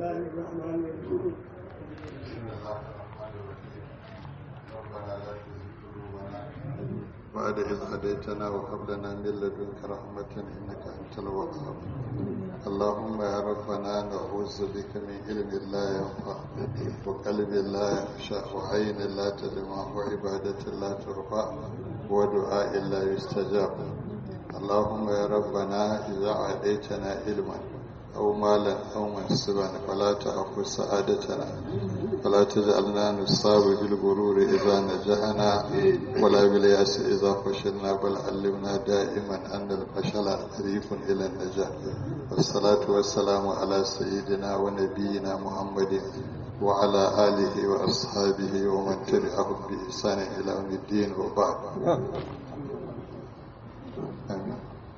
الله الرحمن الرحيم بعد إذ هديتنا وهب لنا من لدنك رحمة إنك أنت الوهاب اللهم يا ربنا نعوذ بك من علم لا ينفع وقلب لا يخشى وعين لا تدمع وعبادة لا ترفع ودعاء لا يستجاب اللهم يا ربنا إذا عديتنا علما أو مالا أو منصبا فلا تأخذ سعادتنا ولا تجعلنا نصاب بالغرور إذا نجحنا ولا بالياس إذا فشلنا بل علمنا دائما أن الفشل طريق إلى النجاح والصلاة والسلام على سيدنا ونبينا محمد وعلى آله وأصحابه ومن تبعهم بإحسان إلى يوم الدين وبعد آمين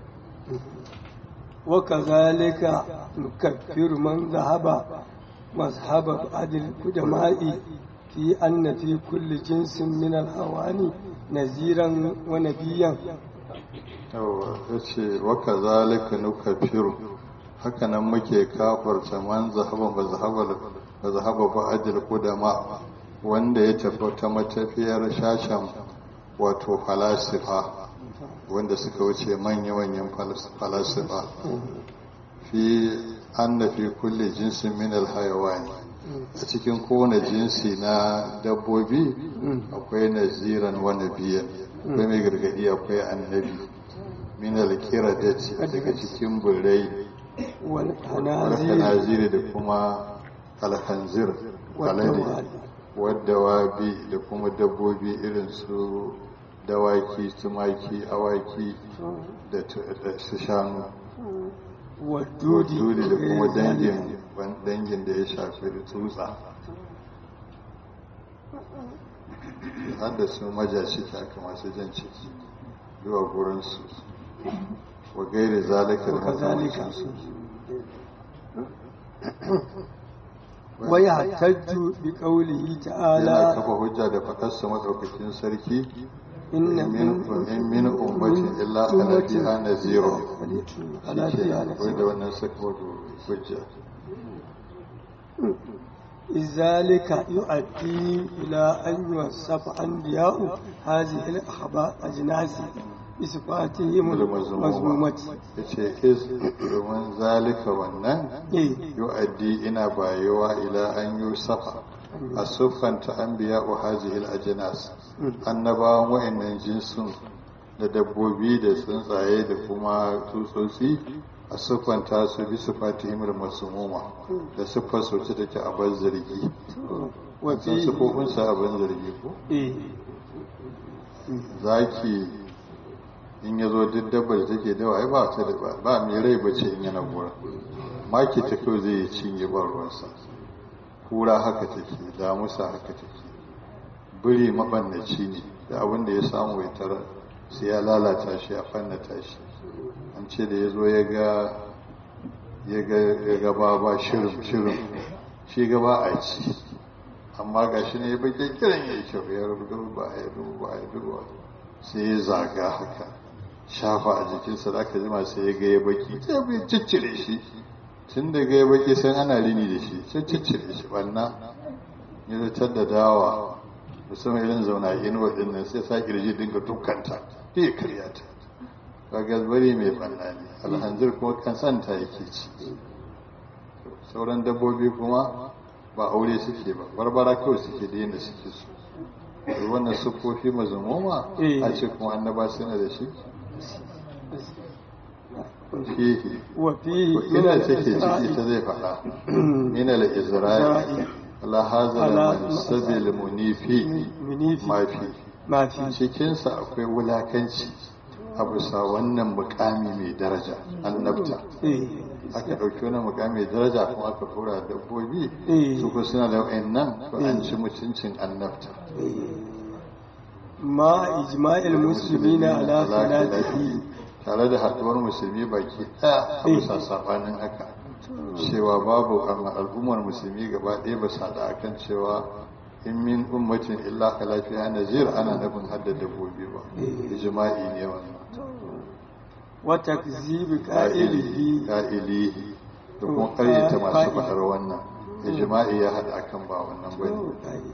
وكذلك نكفر من ذهب مذهب بعض القدماء في أن في كل جنس من الحواني نذيرا ونبيا yawa ya ce waka zalika nuka firu hakanan muke kafarta man zahaba mazhaba ba'adil qudama wanda ya tafi ta matafiyar shashen wato falasifa wanda suka wuce manya-manyan falasifa fi anna fi kulle jinsin min alhayawani a cikin kowane jinsi na dabbobi akwai naziran wa nabiyan akwai mai gargadi akwai annabi min alkiradati daga cikin burrai alhanaziri da kuma alhanzir alade wadda wabi da kuma dabbobi irin su dawaki tumaki awaki da su shanu wadudi da kuma dangin dangin da ya shafi tsutsa har da su majaci haka masu jan ciki zuwa gurinsu wa gairi zalika da makamancinsu ويحتج بقوله تعالى yana kafa hujja da faɗarsa maɗaukakin sarki إن min min ummatin illa ana biha nazirun على shi فيها akwai da wannan sako hujja ذلك يؤدي إلى أن يوصف أنبياء هذه الأخبار أجناس بصفاتهم المذمومة ya ce is domin zalika wannan إيه yu'addi ina bayewa ila an yusafa a siffanta an biya wa hazihil ajinas annabawan wa'annan jinsin da dabbobi da tsuntsaye da kuma tsutsotsi a siffanta su bi sifatihim masumuma da siffar su ta take a ban zargi sun وفيه siffofinsa a ban zargi ko إيه zaki in ya zo duk dabbar da take dawa ai ba ta da ba ba mai rai ba ce in yana gura maki ta kawai zai yi cinye ba ruwansa kura haka take damusa haka take biri mabannaci ne da abin da ya samu ya tara sai ya lalata shi ya fannata shi an ce da ya zo ya ga ya ga ya ga baba shirin shirin shi gaba a ci amma ga shi ne ya bakin kiran ya yi kyau ya rubuta ya rubuta ya rubuta sai ya zaga haka shafa a jikinsa da aka jima sai ya ga ya baki sai bai ciccire shi tun da ga ya baki sai ana rini da shi sai ciccire shi banna ya zartar da dawa musamman irin zauna inuwa din nan sai sa kirji dinga dukkanta ya karya ta kaga bari mai banna ne alhanzir kuma kansanta yake ci sauran dabbobi kuma ba aure suke ba barbara kawai suke da yadda suke so da wannan siffofi mazumuma Eh. a ce kuma annaba suna da shi fihi وفيه من ina take ciki ta الإسراء zai faɗa min al-izra'i ala hadha al-mansabil munifi منيف ma fi ما في cikinsa akwai wulakanci a bisa wannan mukami mai daraja annabta إيه aka ɗauki wani mukami mai daraja kuma aka tura dabbobi إيه su ko suna da wa'annan to an ci mutuncin annabta مع إجماع المسلمين على خلافه tare da haɗuwar musulmi baki ɗaya a bisa saɓanin haka cewa babu amma al'ummar musulmi gaba ɗaya ba sa da akan cewa in min ummatin illa lafiya nazir ana nufin hadda dabbobi ba ijma'i ne wannan وتكذيب قائله ƙa'ilihi da kuma ƙaryata masu faɗar wannan ijma'i ya haɗa akan ba wannan bane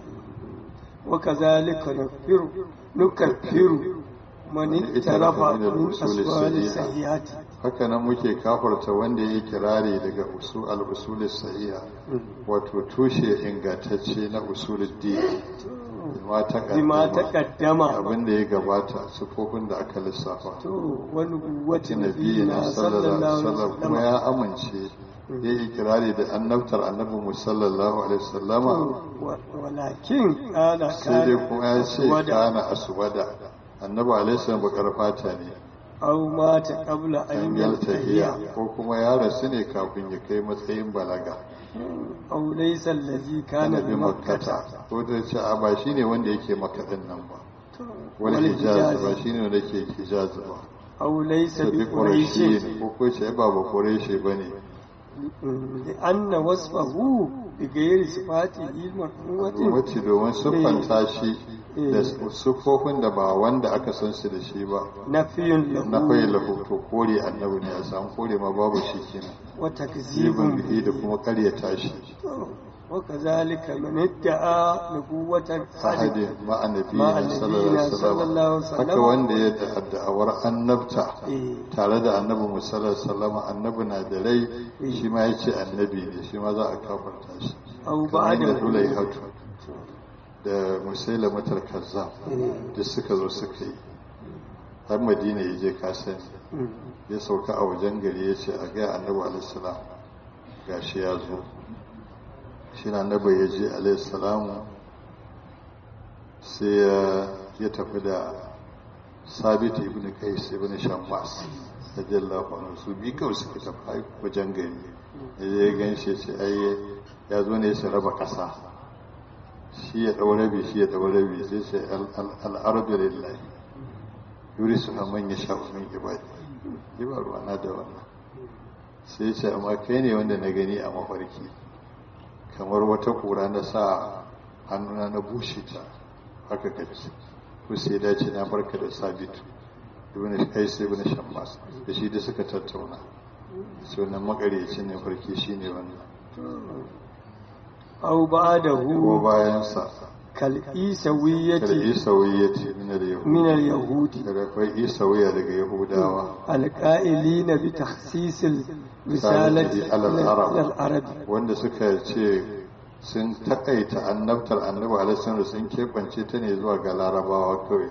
وكذلك نكفر نكفر من اعترف من أسوال السيئات haka nan muke kafarta wanda ya kirari daga usul al-usul sahiha wato tushe ingantacce na usul din bima taqaddama abinda ya gabata sufofin da aka lissafa to wani guwati nabiyina sallallahu alaihi wasallam kuma ya amince ya yi kirari da annabtar annabi mu sallallahu alaihi wasallama walakin kana sai dai kuma ya ce kana aswada annabi alaihi wasallam bakar fata ne aw mata qabla an an yaltahiya ko kuma ya rasu ne kafin ya kai matsayin balaga aw laysa allazi kana kana bi bi makkata makkata ko da ce a ba shine wanda yake makka din nan ba wal wal hijaz ba hijaz shine wanda yake hijaz ba aw laysa bi bi quraishi quraish ko ko ce ba ba quraishi bane لأن وصفه بغير صفاته المرفوعة wacce domin siffanta shi da siffofin da ba wanda aka san su da shi ba نفي na fayi له lahu to kore annabi ne a samu kore ma babu shi kenan وتكذيب zibin bihi da kuma karyata shi وكذلك من ادعى نبوة sahadi صادقة ma annabi Ma na annabiyina sallallahu sallallahu alaihi alaihi haka wasallam. wanda ya da da'awar annabta Eh. tare da annabi mu sallallahu alaihi wasallam annabi na da rai shi ma yace annabi ne shi ma za a kafarta shi أو kamar da بعده Dulaihatu da Musailamatul Kazzab Eh. da suka zo suka yi har Madina ya je ka sani Mm. ya sauka a wajen gari ya ce a ga annabi alaihissalam gashi ya zo shi na annabi ya je alaihissalam sai ya- ya tafi da sabit ibn qais ibn shammas radiyallahu anhu su bi kawai suka tafi wajen gari ya je ya ganshi ya ce ai ya zo ne su raba kasa shi ya ɗau rabi shi ya ɗau rabi sai ce al'arabi lillahi yuri su man ya sha min ibadi yi ba ruwana da wannan sai ce amma kai ne wanda na gani a mafarki kamar wata kura na sa hannuna na bushe ta haka gaci ko sai dace na barka da sabitu ibn kai sai ibn shammas da shi da suka tattauna sai wannan makareci ne farki shine wannan أو ko بعده bayan sa كالإيسوية kada isawiyyati min al-yahud من اليهود kada akwai isawiya daga yahudawa القائلين بتخصيص الرسالة على العرب. إلى العرب wanda suka ce sun takaita annabtar annabi alaihi sun keɓance ta ne zuwa ga larabawa kawai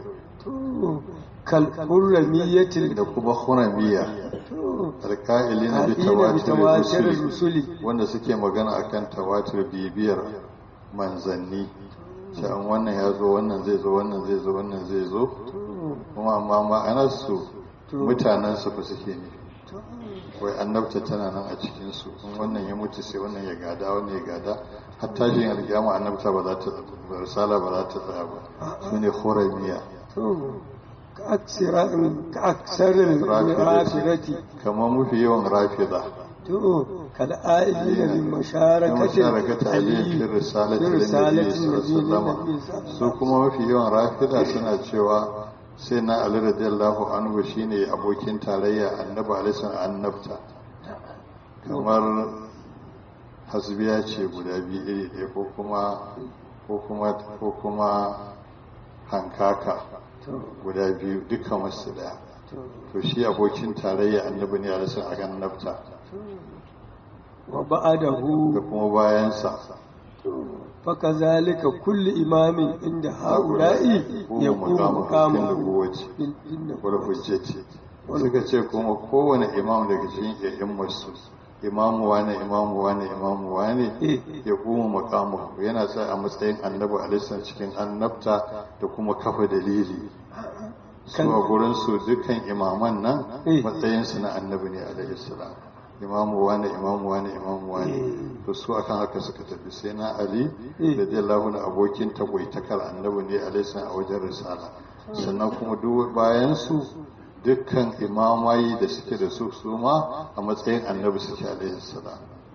كالحرمية da kuma hunamiya alƙa'ilina bi القائلين بتواتر tawatir الرسل wanda suke magana akan tawatir bibiyar manzanni cewa wannan ya zo wannan zai zo wannan zai zo wannan zai zo kuma amma ma'anarsu mutanensu ba suke ne wai annabta tana nan a cikinsu in wannan ya mutu sai wannan ya gada wannan ya gada har tashin alƙiyama annabta ba za ta risala ba za ta tsaya ba su ne horamiya كأكثر كأكثر الرافضة kamar mafi yawan rafida تو كالآئلين بمشاركة musharakata aliyu fi risalati في رسالة lillahi النبي sallallahu للنبي su kuma mafi yawan rafida suna cewa sai na ali radiyallahu anhu shine abokin tarayya annabi alaihi annabta kamar hasbiya ce guda biyu iri ɗaya ko kuma ko kuma ko kuma hankaka guda biyu dukkan wasu daya to shi abokin tarayya annabi ne alaihi annabta da وبعده kuma bayansa فكذلك كل إمام عند هؤلاء يقوم مقامه nubuwaci بالنبوة. wal hujjati suka ce kuma kowane imam daga cikin ƴaƴansu imamu wane imamu wane imamu wane ya kuma makamu yana sa a matsayin annabi alaihi cikin annabta da kuma kafa dalili su a gurin su dukkan imaman nan matsayinsu na annabi ne alaihi salam imamu wane imamu wane imamu wane to su akan haka suka tafi sai na ali da jallahu na abokin tagwaitakar annabi ne alaihi a wajen risala sannan kuma duk bayan su dukkan imamai da suke da su su ma a matsayin annabi suke alaihi salam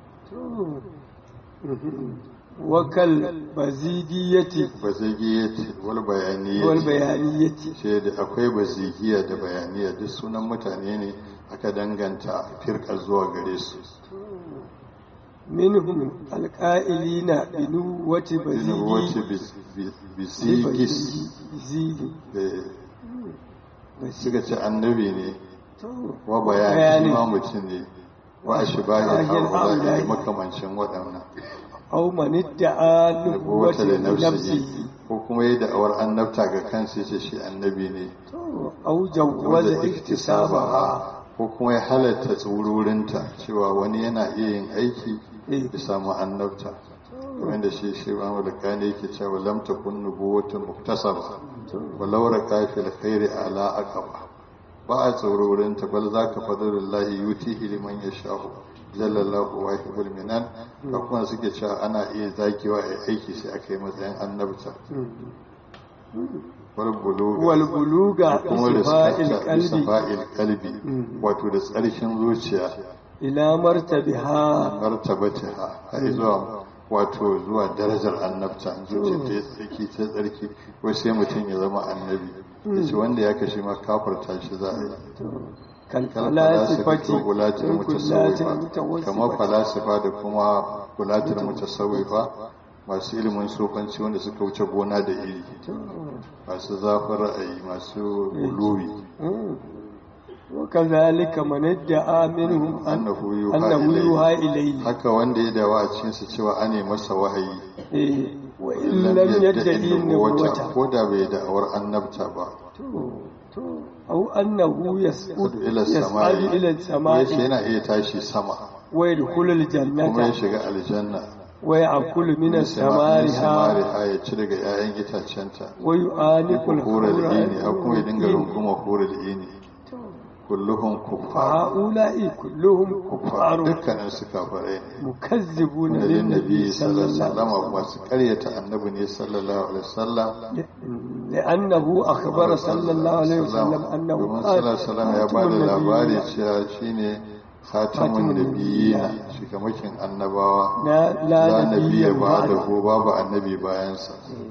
wakal bazidiyati bazigiyati wal bayaniyati wal bayaniyati ce da akwai bazigiya da bayaniya duk sunan mutane ne aka danganta firka zuwa gare su minhum alqa'ilina binuwati wace bazidi bisigis bazidi suka ce annabi ne to wa bayani Bayani. ma mutum ne wa shi bayan Bayan haula haula'i. makamancin waɗannan aw man idda'a nubuwata nubuwati da nafsihi nafsihi ko kuma yi da'awar annabta ga kansa yace shi annabi ne to aw jawwaza iktisabaha ko kuma ya halatta tsururinta cewa wani yana iya yin aiki eh ya samu annabta kamar da shi shi ba da kane yake cewa lam takun nubuwatun muktasaba walau raka fil khairi ala aqaba ba a tsururinta bal zaka fadlullahi yutihi liman yasha'u jallallahu wa yuhibbul minan ka kuma suke cewa ana iya zakewa a aiki sai aka yi matsayin annabta wal buluga wal buluga kuma da isfa'il suka qalbi safa'il kalbi wato da tsarkin zuciya ila martabiha martabatiha har zuwa wato zuwa darajar annabta zuciya ta yi tsarki ta tsarki ko sai mutum ya zama annabi yace wanda ya kashe ma kafarta shi za a yi kal kal falasifati falasifatu gulatul mutasawwifa kamar mutasawwifa falasifa da kuma gulatul mutasawwifa masu ilimin sofanci wanda suka wuce gona da iri masu zafin ra'ayi masu guluwi وكذلك من ادعى منهم annahu yuha أنه ilayhi يوحى إليه haka wanda ya dawa a cikin su cewa ane masa wahayi إيه. وإن lam لم yadda يدعي nubuwata النبوة ko da bai da'awar annabta ba تو- تو. أو أنه يسعد ila يسعد samai إلى yace السماء yana iya tashi sama ويدخل kuma ya الجنة shiga aljanna ويأكل من ثمارها samariha ya ci daga 'ya'yan itacenta ويعانق ko hura da ini har kuma ya dinga الحور runguma hura da ini kulluhum kuffar فهؤلاء كلهم kuffar كفار dukkanin su kafirai ne مكذبون da للنبي linnabi صلى sallallahu alaihi الله عليه wasallam masu karyata annabi ne sallallahu alaihi wasallam وسلم لأنه أخبر صلى الله عليه وسلم أنه domin قال sallallahu alaihi ya ba da labari cewa shine khatamun nabiyina shikamakin annabawa لا, la لا نبي nabiyya ba da بعده ko babu annabi bayansa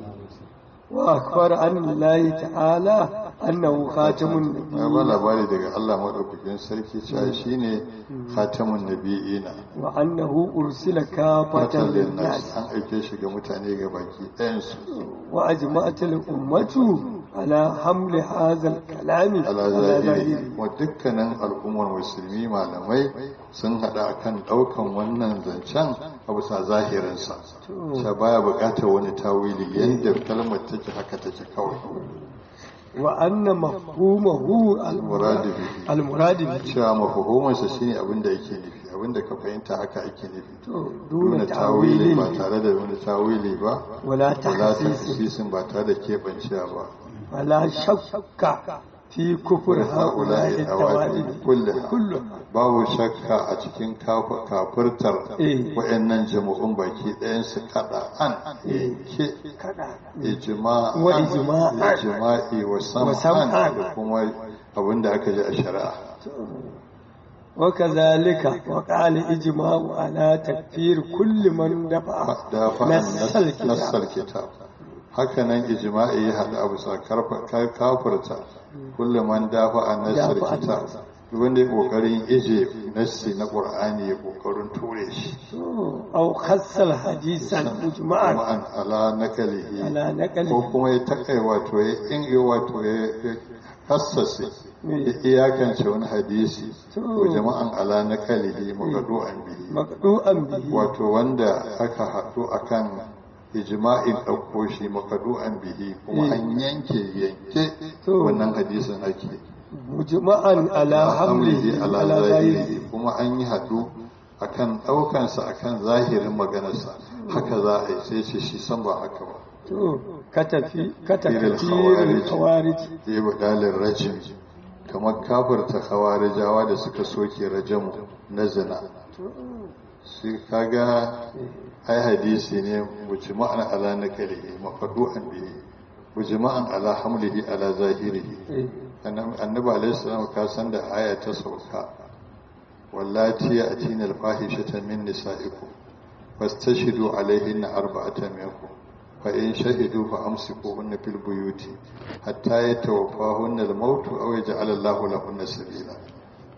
وأخبر عن الله تعالى أنه خاتم ya ba النبيين labari daga Allah madaukakin sarki cewa shine khatamun nabiyina وأنه أرسل كافة fatan linnas للناس an aike shi ga mutane ga baki ɗayansu وأجمعت الأمة على حمل هذا الكلام ala على zahiri ظاهره kuma dukkanin al'ummar musulmi malamai sun haɗa kan ɗaukan wannan zancen a bisa zahirinsa sha baya buƙatar wani tawili yadda kalmar take haka take kawai وأن مفهومه muradu bihi المراد به cewa mafahimarsa shine abin da yake nufi abin da ka fahimta haka ake nufi دون nuna tawili ba تأويل tare da wani tawili ba ولا wala تحسيس tafsisin ba tare da keɓancewa ba ولا شك في كفر هؤلاء التوابع kullaha كلها babu shakka a cikin kafa- kafirtar Eh. wayannan jama'un baki ɗayan su kada an yanke كذا ijma'an Wa ijma'an. ijma'i wa sam'an sam'an. da kuma abinda aka ji a shari'a وكذلك وقع الإجماع على تكفير كل من دفع da fa'an نص الكتاب nassal kitab haka nan ijma'i ya haɗu abu sa karfa- ka- kafirta kullum man dafa a nassal Dafa an kitab nassa. duk wanda ya kokarin ije nassi na qur'ani ya kokarin ture shi أو خص الحديث إجماعا ma'an ala nakalihi على ko نقل kuma ya takai wato ya in wato ya hassase ya iyakance wani hadisi ko jama'an ala nakalihi magadu'an bihi مقطوعا به wato wanda aka haɗu akan ijma'in ɗauko shi makadu'an bihi kuma an yanke yanke wannan hadisin ake مجمعا على حمله ala على zahiri غيره kuma an yi haɗu akan ɗaukansa akan zahirin maganarsa haka za a yi sai ce shi san ba haka ba تو كتفي كتكفير الخوارج. الخوارج yi dalin rajin kamar kafirta khawarijawa da suka soke rajamu na zina shi kaga ai hadisi ne mujma'an ala nakalihi mafadu'an bihi mujma'an ala hamlihi ala zahirihi إيه. annabi alaihi salam ka san da aya ta sauka wallati yatina alfahishata min nisaikum fastashhidu alaihinna arba'atan minkum fa in shahidu fa amsikuhunna fil buyuti hatta yatawaffahunna al-maut aw yaj'al Allahu lahunna sabila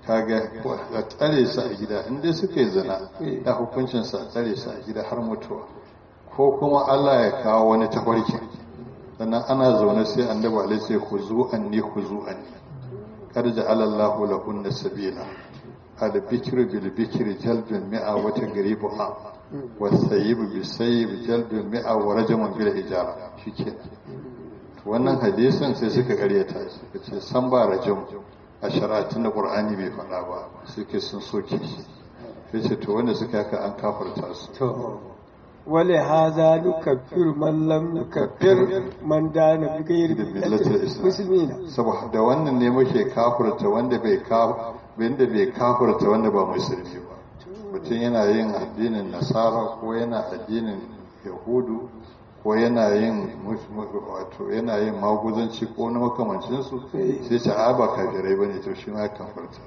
kaga a tsare su a gida in dai suka yi zina da hukuncin sa tsare su a gida har mutuwa ko kuma Allah ya kawo wani tafarkin sannan ana zaune sai annabi alaihi sai ku zu anni ku zu anni kar ja'ala Allahu lahunna sabila al bikru bil bikri jalbun mi'a wa tagribuha wa sayyibu bis sayyib jalbun mi'a wa rajmun bil hijara shikenan to wannan hadisin sai suka karyata shi kace san ba rajum a shari'atun da qur'ani bai faɗa ba suke sun soke shi sai ce to wanda suka haka an kafarta su to wale haza nukaffiru man lam nukaffir man dana bi ghairi da millatul islam muslimina saboda wannan ne muke kafurta wanda bai wanda bai kafurta wanda ba musulmi ba mutum yana yin addinin nasara ko yana addinin yahudu ko yana yin wato yana yin maguzanci ko na makamancin su sai ce a ba kafirai bane to shi ma ya kafurta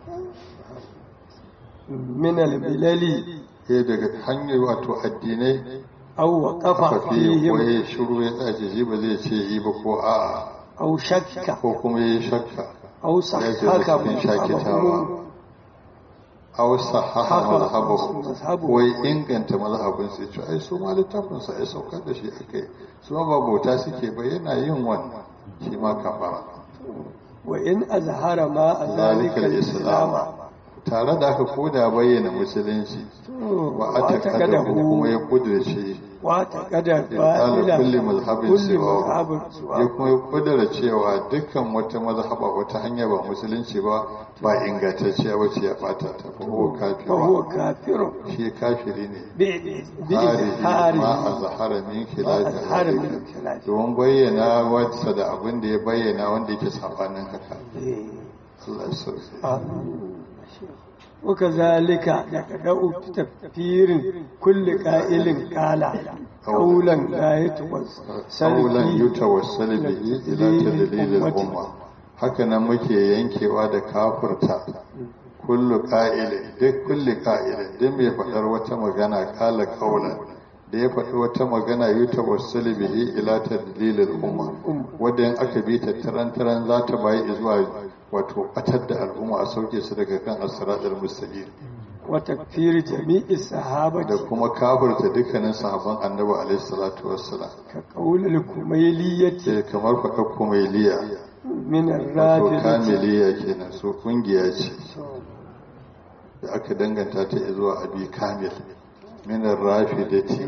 min al-bilali eh daga hanyar wato addinai aw waqafa kafi ko fihim ya shiru ya tsaje shi ba zai ce yi ba ko a'a aw shakka ko kuma ya shakka aw ya ce sahaka cikin shakitawa aw sahaha Haka mazhabahu mazhabu. ko ya inganta mazhabin sai ce ai su ma littafin sa ai saukar da shi akai su ma ba bauta suke ba yana yin wannan shi ma kafara wa in azhara ma zalika zalika al-islam al-islam tare da haka koda bayyana musulunci wa ataqada kuma ya kudurce wa taqada ala fa'ila kulli mazhabin kulli siwa mazhabin ya siwa kuma ya kudura cewa dukkan wata mazhaba wata hanya ba musulunci ba ba ingantacciya ba ce ya bata ta fa huwa fa huwa kafiru kafirun shi kafiri ne bi bi harihi izhari ma a zahara min khilafi azhara min hadika khilafi don bayyana wata da abin da ya bayyana wanda yake sabanin haka eh Allah ya sauke وكذلك يقدأ تفسير كل قائل قال قولا لا يتوسل kaulan فيه yutawassal bihi ila tadlil al-umma haka nan muke yankewa da kafurta kullu qa'il duk kulli qa'il duk mai faɗar wata magana kala kaulan da ya faɗi wata magana yutawassal bihi ila tadlil al-umma wanda in aka bi ta taran za ta bayi zuwa wato batar da al'umma a sauke su daga kan as-siratal mustaqim وتكفير جميع الصحابة da kuma kafurta dukkanin sahabban annabi alaihi salatu wassalam كقول الكميلية sai kamar faɗa kumailiya من wato الرافضة kamiliya kenan su kungiya ce da aka danganta ta zuwa abi kamil minar rafi da ce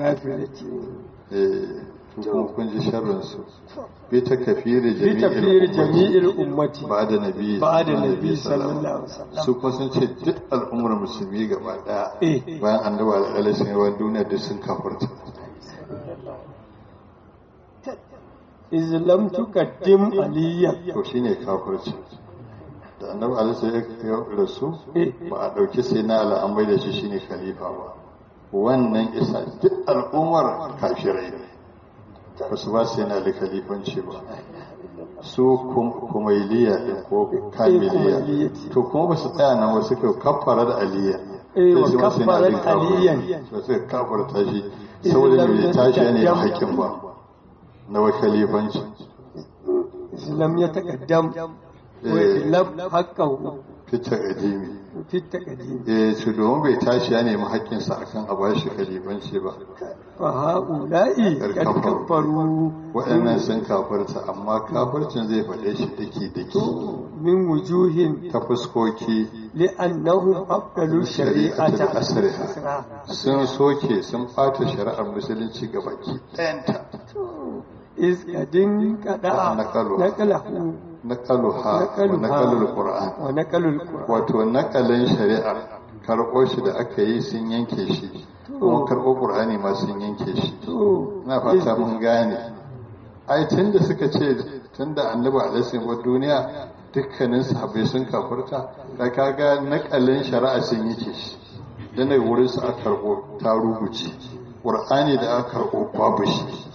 su kuma kun ji sharrinsu bi ta kafiri في تكفير جميع jami'il الأمة ba da nabi بعد النبي صلى الله عليه وسلم su kuma sun ce duk al'ummar musulmi gaba daya Eh. bayan an dawa al'alisun yawan duniya duk sun kafarta إذ لم تقدم عليا to shine kafirci da annabi alisa ya rasu Eh. ba a ɗauki sai na al'ambai da shi shine khalifa ba wannan isa duk al'ummar kafirai ne ba su ba sai na ali khalifanci ba su kum- kumailiya ɗin ko kamiliya kumailiya. to kuma ba su tsaya nan ba suka kafara da aliya Eh, Sai wa shi ma sai na Ali kaffarat kafara. aliyan. So suka kafarta shi saboda bai tashi ne da hakkin ba na wa khalifanci إذ لم يتقدم ويلب حقه fitar adimi في التقديم eh su domin bai tashi ya nemi haƙƙinsa akan a bashi kalibanci ba فهؤلاء قد كفروا waɗannan sun kafarta amma kafarcin zai faɗe shi dake dake من وجوه ta fuskoki لأنهم أبطلوا الشريعة أسرها. sun soke sun ɓata shari'ar musulunci ga baki ɗayanta إذ قد انقطع نقلها. نقله naƙaluha wa naƙalul qur'an ونقل القرآن wato naƙalin shari'ar karɓo shi da aka yi sun yanke shi kuma karɓo ƙur'ani ma sun yanke shi na fata mun gane ai tun da suka ce tun da annabi alaihi wa duniya dukkanin sahabbai sun kafurta da kaga nakalin shari'a sun yake shi dan daga wurin su aka karbo ta rubuce qur'ani da aka karbo babu shi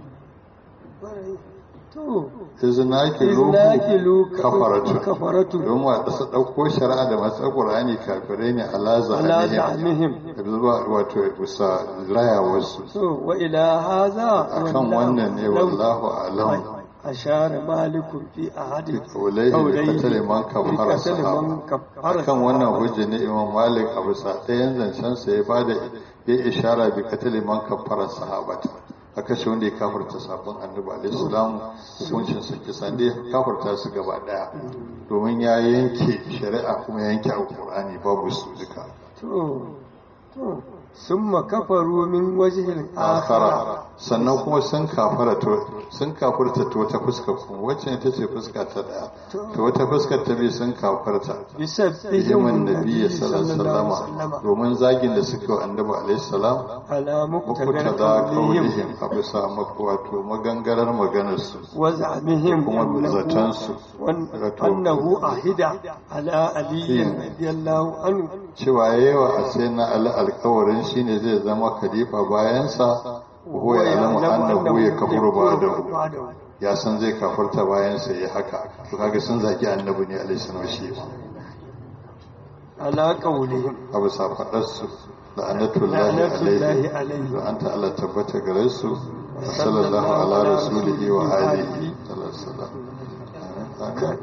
iznaki iznakilu kafaratu kafaratu don wa su dauko shari'a da masu qur'ani kafirai ne ala ala zahirihim za'mihim zuwa wato bisa rayawarsu to wa ila hadha akan wannan ne wallahu alam ashara malikun fi ahadi kaulai da katale man kafara sahaba akan wannan hujja ne imam malik a bisa ɗayan zancen sa ya bada ya ishara bi katale man kafara sahabata aka ce wanda ya kafarta sabon annabi alaihi salam hukuncin sa kisan da ya kafarta su gaba daya domin ya yanke shari'a kuma yanke alqur'ani babu su duka to to summa kafaru min wajhin akhara akhara sannan kuma sun kafara to sun kafarta to ta fuska kuma wacce ita ce fuska ta daya to wata fuskar ta bi sun kafarta bisabbihim hijiman nabiyyi sallallahu alaihi sallallahu wasallam domin zagin da suka wa annabi alaihi salam ala mukuta muqtadar da qawlihim kaulihim a bisa maka wato magangarar maganarsu wa za'mihim kuma zatansu annahu ahida ala ali radiyallahu anhu cewa yawa a sai na ala alkawarin shine zai zama khalifa bayansa ko ya alamu annahu ya kafuru ba da ya san zai kafarta bayansa ya haka to kaga sun zaki annabi ne alaihi salam shi ma ala qawlihim a bisa faɗarsu la'anatullahi la'natullahi alaihi alaihi da an ta'ala tabbata gare su sallallahu ala rasulihi wa alihi sallallahu alaihi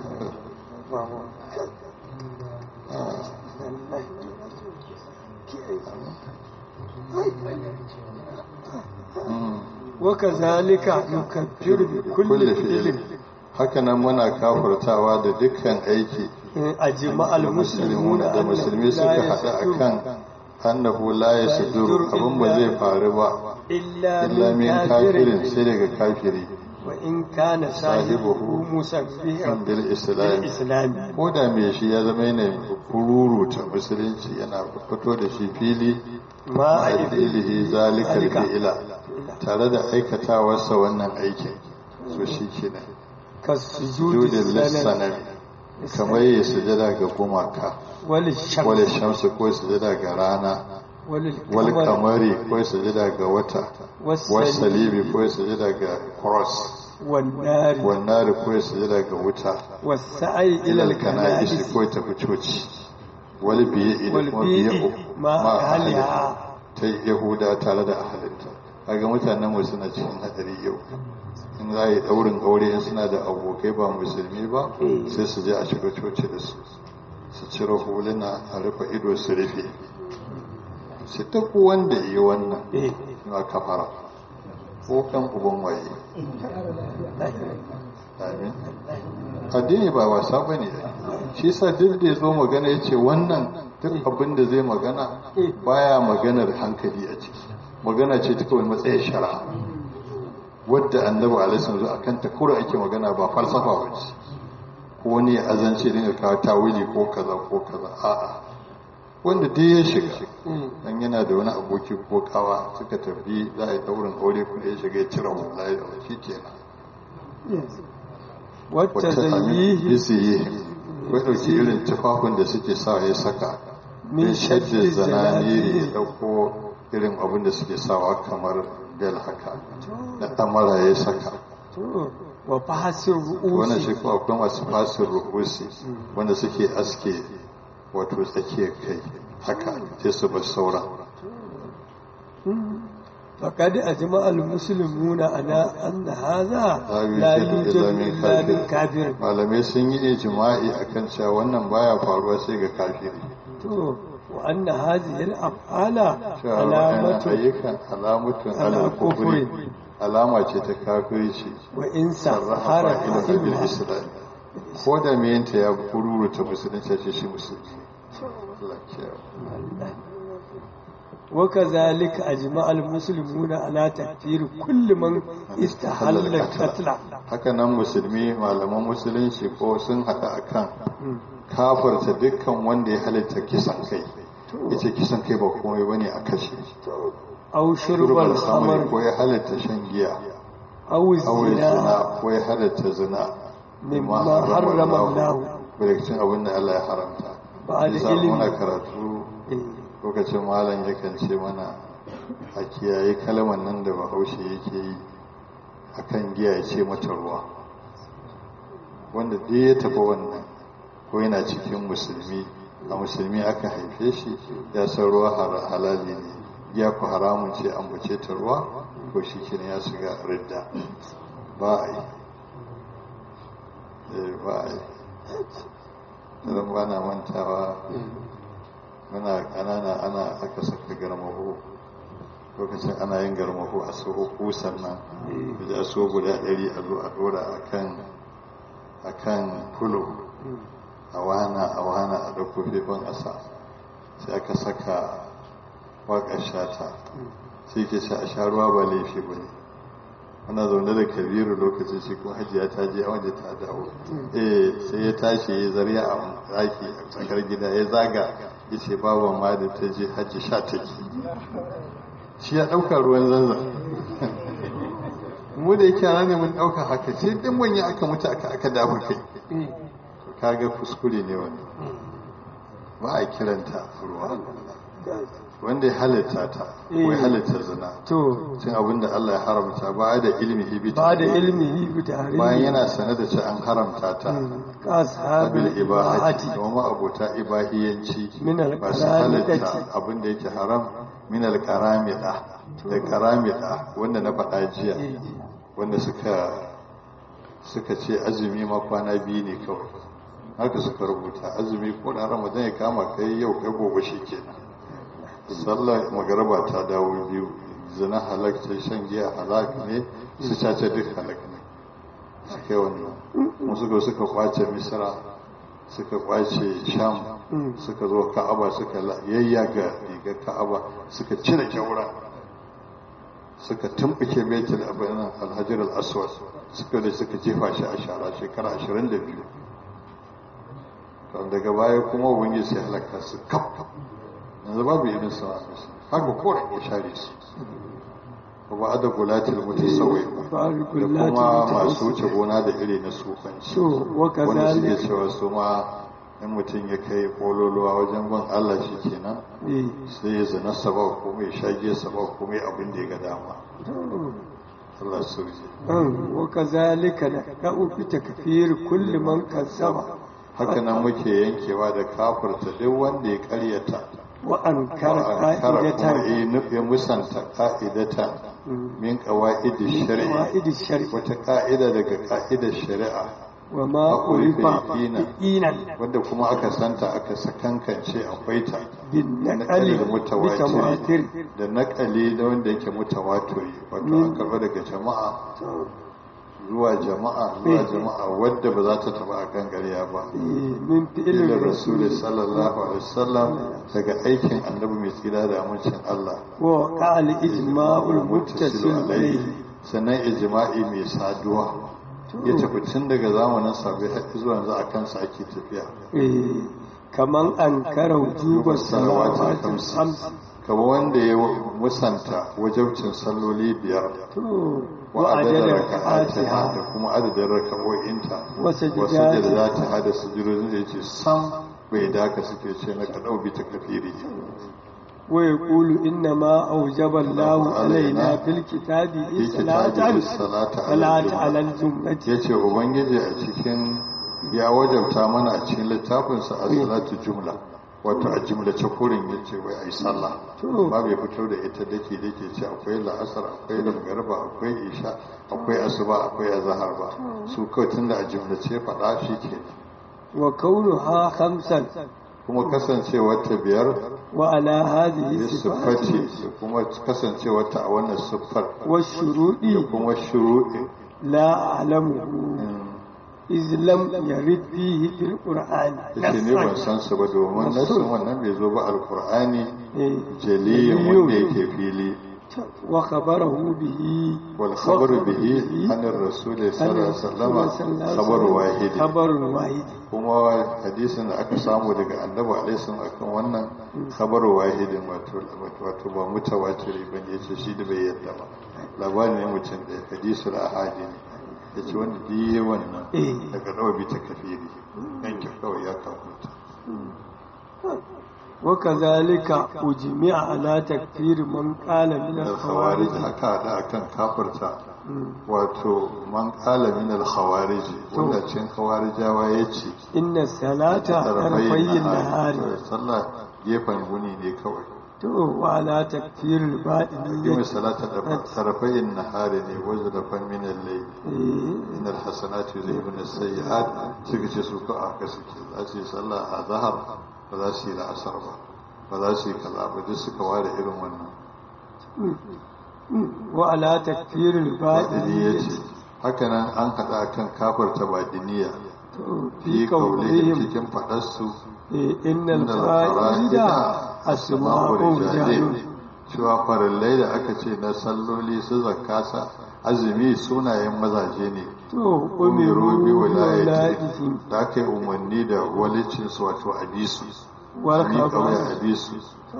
وكذلك نكفر بكل kulli فعل fi'il haka nan muna kafurtawa da dukkan aiki أجمع المسلمون da musulmi suka haɗu akan annahu la yasdur abin ba zai faru ba إلا illa min من kafirin كافر sai daga kafiri وإن كان صاحبه مسبحا bil islam بالإسلام ko da me shi ya zama yana kururuta musulunci yana fito da shi fili ما a ilihi zalikal fi'ila tare da aikatawarsa wannan aikin so shi kenan كالسجود judin السنة lissanar kamar ya sujada ga gumaka wale وللشمس shamsu ko sujada ga rana wal وللقمر kamari ko sujada ga wata والسليم wasalibi ko sujada ga cross والنار wannari ko sujada ga wuta والسعي إلى ilal kana'is الكنائس ko tafi coci wal biye ila kuma biye والبيئ مع أهلها ta yahuda tare da ahalinta kaga mutanen mu suna cikin hadari yau in za a yi daurin aure in suna da abokai ba musulmi ba sai su je a shiga coci da su su cire huluna a rufe ido su rufe su duk wanda yi wannan إيه. na kafara ko kan uban waye amin addini ba wasa ba ne shi sa duk da ya zo magana ya ce wannan duk abin da zai magana baya maganar hankali a ciki magana ce ta kawai matsayin shari'a wadda annabi alaihi zo akan ta kura ake magana ba falsafa ba ce ko wani ya azance dinga kawo tawili ko kaza ko kaza a'a wanda duk ya shiga dan yana da wani aboki ko kawa suka tafi za a yi daurin aure kuma ya shiga ya cire hula ya shi kenan wata amin والتزييه bisi yi ko dauki irin tufafin da suke sa ya saka min min shadda shaddi zananiri ya zananiri. dauko irin abin da suke sawa kamar bel haka da tamara ya saka وبحث wannan shi الرؤوس kuma akwai masu fasin ruhusi wanda suke aske wato tsakiyar kai haka sai su bar sauran فقد أجمع المسلمون على أن هذا لا لا يوجد يوجد إلا من إلا من كافر. كافر malamai sun yi ijma'i akan cewa wannan baya faruwa sai ga kafiri تو، وأن هذه الأفعال cewa waɗannan علامة ayyukan alamatun على al-kufri كفر alama ce ta kafirci وإن sarrafa سحر ila bil فاعلها islam ko da me yanta ya kururuta musulunci ce shi musulmi Allah ya kiyaye. وكذلك أجمع المسلمون على تكفير كل من استحل القتل haka nan musulmi malaman musulunci ko sun haɗa akan kafarta dukkan wanda ya halitta kisan kai yace kisan kai ba komai bane a kashe أو شرب turbar samari الخمر ko ya halitta shan giya أو aure الزنا zina ko ya halitta zina مما حرم الله daga cikin abin da Allah ya haramta Ba da Yasa ilimi. muna karatu lokacin malam yakan ce mana a kiyaye kalmar nan da bahaushe yake yi akan giya ya ce mata ruwa wanda duk ya tafi wannan ko yana cikin musulmi a musulmi aka haife shi ya san ruwa har- halali ne giya ku haramun ce an bace ta ruwa ko shi kenan ya shiga ridda ba a yi eh ba a yi idan ba na mantawa muna ƙanana ana aka saka garmaho lokacin ana yin garmaho a soho kusan nan da so guda ɗari a zo a ɗora a kan fulo a wana a wana a ɗauko fefan ƙasa sai aka saka waƙar shata sai ke sha a sha ruwa ba laifi ba ne muna zaune da kabiru lokacin shi kuma hajiya ta je a waje ta dawo eh sai ya tashi ya zarya a raki a tsakar gida ya zaga ya ce baban ma da ta je hajji sha take shi ya ɗauka ruwan zanzan mu da yake ne mun ɗauka haka sai ɗin manya aka mutu aka aka dafa kai kaga kuskure ne wannan ba a kiranta ruwa wanda ya halitta ta ko ya halitta zina to cin abin da Allah ya haramta ba da ilmi hibi ba da ilmi bi tare bayan yana sane da ce an haramta ta ashabil abil ibahati ibahati kuma abota ibahiyanci Min al- ba su halitta karamidati. abin da yake haram min al karamida da karamida wanda na faɗa jiya wanda suka suka ce azumi ma kwana biyu ne kawai haka suka rubuta azumi ko da ramadan ya kama kai yau kai gobe shi kenan sallah magaraba ta dawo biyu zina halakta shan giya halak ne su cace duk halak ne suka yi wannan kuma suka suka kwace misra suka kwace sham suka zo ka'aba suka la- yayyaga rigar ka'aba suka cire kyaura suka tumbuke betul abin alhajar al-aswad suka da suka jefa shi a shara shekara 22 kan daga baya kuma wani sai halaka su kaf yanzu babu irin sa haka kore ya share su ba da gulatil mutasawwi ba da kuma masu wuce gona da iri na sufanci so wa wanda suke kazalika cewa su ma in mutum ya kai kololuwa wajen bin Allah shi kenan eh sai ya zina saba ko mai shage saba ko mai abin da ya ga dama Allah sauke an wa kazalika naqa'u fi takfir kulli man kazzaba haka nan muke yankewa da kafirta duk wanda ya karyata wa ankara kara kuma qa'idatan ya musanta ka'idata min qawaidi shari'a qawaid shari'a wata ka'ida daga ka'idar shari'a wa ma Akwai urifa bayyina. inan wanda kuma aka santa aka sakankance akwai ta bin da naqali naƙali bi mutawatir tawatir da naƙali da wanda yake mutawatiri wato an karɓa daga jama'a zuwa jama'a zuwa jama'a wadda ba za ta taɓa a kan ƙarya ba eh, min ilin fi'il rasul rasul sallallahu alaihi wasallam daga aikin annabi mai tsira da amincin Allah wa qala ijma'ul muttasil alayhi sannan ijma'i mai saduwa ya tafi tun daga zamanin sabai har zuwa yanzu a kansa ake tafiya eh kaman ankara wujuba salawatul salawatil khamsi khams kamar wanda ya musanta wajabcin salloli biyar to wa wa adadin adada raka'atiha da raka'atiha kuma adadin raka'o'inta Wa wasu sajadatiha. da za ta hada sujudojin da yace sam bai daka suke ce na kadau bi ta kafiri wa yaqulu inna ma awjaba Allahu alaina fil kitabi Fi salatan kitabi salata ala salata ala al-jum'a. al-jumlati yace ubangiji a cikin ya wajabta mana a cikin littafinsa a salatu jumla wato a jumlace kurin yace wai ai sallah To. ba bai fito da ita dake dake ce akwai la'asar akwai magariba akwai isha akwai asuba akwai azhar ba su kawai tunda a jumlace faɗa shi ke wa kaunuha khamsan kuma kasancewar ta biyar wa ala ya hadhihi siffati sifati da kuma kasancewar ta a wannan siffar wa da shurudi kuma shuruɗi la a'lamuhu iz lam yarid fihi fil qur'an yace ne ban san su ba domin nasin wannan bai zo ba alqur'ani Eh, jaliyin wanda yake fili wa khabarahu bihi wal khabaru bihi an rasul sallallahu alaihi wasallam khabaru wahidi khabarun wahid kuma hadisin da aka samu daga annabi alaihi salam akan wannan khabaru wahidin wato wato ba mutawatiri bane yace shi da bai yadda ba labari ne mutum da hadisul ahadi ne yace wanda diye wannan Eh. daga dawa bi ta kafiri yanke kawai ya kafuta wa kadhalika ujmi'a ala takfir man qala min da al-khawarij khawarij haka da akan kafirta wato man qala min al khawarij wanda cin khawarijawa yace inna salata tarafay tarafai an-nahari sallah gefen wuni ne kawai to wala takfirul kuma baɗin salata da tarafayin nahari ne wajen da fan min al-layl in al-hasanatu yuzhibun as-sayyi'at suka ce su ko aka suke za su yi sallah a zahar ba za su yi la'asar ba ba za su yi kaza ba duk suka ware irin wannan wala takfirul baɗiniya baɗin ce hakanan an haɗa kan kafarta baɗiniya to fi fi kaulihim kaulihim cikin faɗarsu innal innal fa'ida fara'ida asma'u asma'u rijalin rijalin cewa farillai da aka ce na salloli su zakasa azumi sunayen mazaje ne to umiru bi umiru wilayati wilayatihim da aka yi umarni da walicinsu wato abisu wal ni kawai khaba'is abisu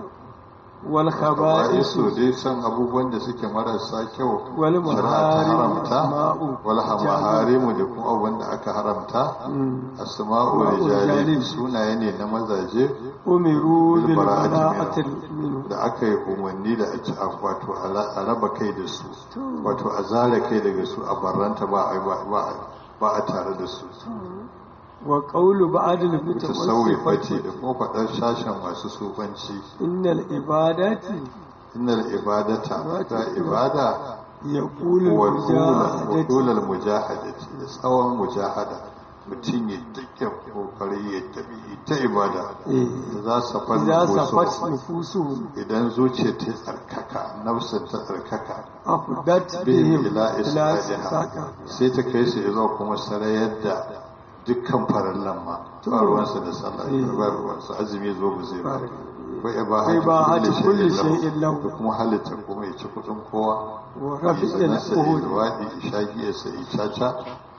wal khaba'is su dai san abubuwan da suke marasa kyau wal shari'a ta maharim haramta asma'u wal maharimu da kuma abubuwan da aka haramta asma'u Asma'u rijali rijali. sunaye ne na mazaje umiru bil bil bara'ati bara'ati minhu. minhu da aka yi umarni da ake a wato a ra- a raba kai da su wato a zare kai daga su a barranta ba a ba- ba a- ba a tare da su wa qawlu ba'd al ta sauyi face mutawassifati da kuma faɗar sashen masu sufanci innal ibadati innal ibadata ta ibada yaqulu wa mujahadati dulal mujahadati da tsawon mujahada mutum ya dukkan kokari ya tabi ta ibada eh za su fanni idza ko safat su nufusuhum idan zuciya ta tsarkaka nafsar ta tsarkaka afdat bihim bihim ila ila isadiha saka sai ta kai su zuwa kuma sarayar da dukkan farallan ma ba ruwansa da sallah ba ruwansa azumi zo ba zai ba ko ya ba Sai ba hajji hajji kulli kulli shay'in shay'in lahu lahu. da kuma halitta kuma ya ci kudin kowa wa ya rafi'il sanasa ya uhud luwaɗi ishaki ya sayi caca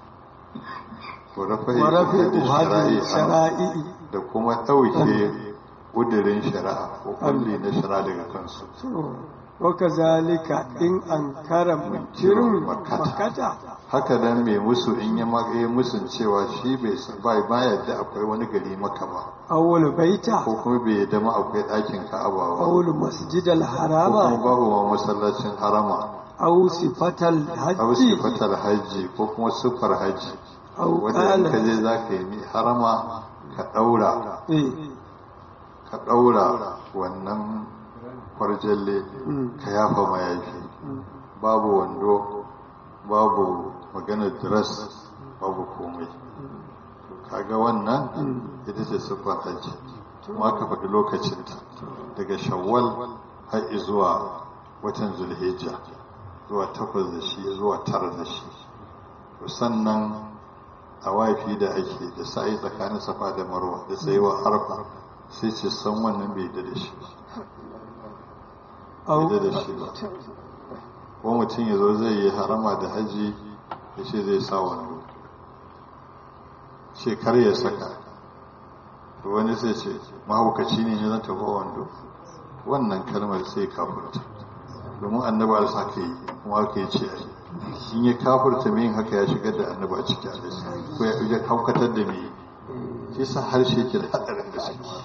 wa rafa'i wa rafi'u hadin hadhihi shara'i shara'i da kuma ɗauke ƙudurin shari'a ko kulli na shari'a daga kansu wa kazalika in ankara munkirun makata haka nan mai musu in ya magaye musun cewa shi bai san- bai ba yadda akwai wani gari maka ba awul baita ko kuma bai yadda ma akwai ɗakin ka'aba ba ko awul masjidal kuma harama babu ma masallacin harama aw sifatal aw hajji sifatar hajji ko kuma siffar hajji aw wanda in ka qala je za ka yi ni harama ka ɗaura eh ka ɗaura wannan kwarjalle mm, ka yafa mayafi mm, babu wando babu maganar dress babu komai kaga wannan ita ce siffar hajji kuma ka faɗi lokacinta daga shawwal har zuwa watan zulhijja zuwa takwas da shi zuwa tara da shi To sannan a wafi da ake da sa'i tsakanin safa da marwa da tsayuwa arfa sai ce san wannan bai da shi aw bai da shi ba ko mutum ya zo zai yi harama da haji ya ce zai sa wando ce kar ya saka to wani sai ce mahaukaci ne zan taɓa wando wannan kalmar sai kafurta domin annaba al sa ka yi kuma haka ya ce a yi in ya kafurta mai yin haka ya shigar da annaba a ciki alisa ko ya ya haukatar da mai shi sa harshe ke da haɗarin gaske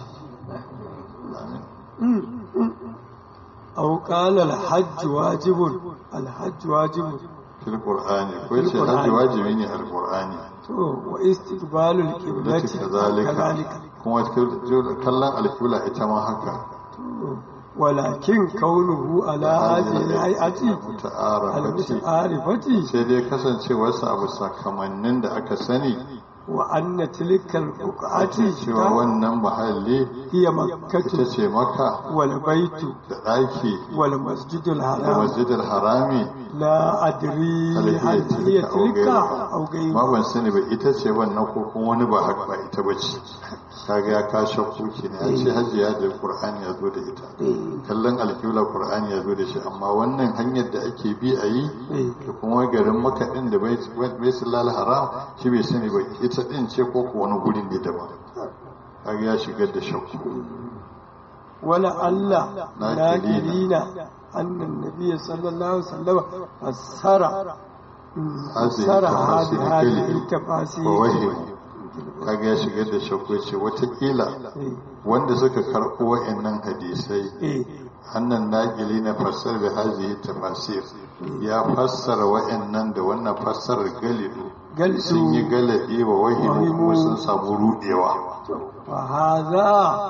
aw qala al hajj wajibun al hajj wajibun fil qur'ani ko ce Fil hajji Qur'ani. wajibi ne al qur'ani to wa istiqbalul lati qiblati kazalika kadhalika kuma kallon alƙibla ita ma haka walakin kaunuhu ala hadhihi al-hay'ati muta'arafati al-muta'arifati sai dai kasancewarsa abu sakamannin da aka sani wa anna tilka al-buqati cewa wannan mahalli hiya ita makkatu ce maka wal baitu da ɗaki wal masjidul da haram masjidil harami la adri hal hiya tilka aw ma ghayruha ban sani ba ita ce wannan ko kuma wani ba haka ba ita bace kaga ya ka shakku ne ya ce hajiya da qur'ani ya zo da ita kallon alƙibla qur'ani ya zo da shi amma wannan hanyar da ake bi a yi da kuma garin maka din da bai bai haram shi bai sani ba ita din ce ko ko wani gurin ne daban kaga ya shigar da shakku wala alla Nakirina. nakirina anna an-nabiy sallallahu alaihi wasallam fassara Hazihi fassara tafasir hadhihi kalbi al-tafasir wa wahimu kaga ya shigar da shakku ya ce watakila wanda suka karɓo wa'annan hadisai eh annan naƙili na fassar da hazihi tafasir ya fassara wa'annan da wannan fassarar galibu Galibu. sun yi galabi wa wahimu Wahimu. kuma sun samu rudewa wa hadha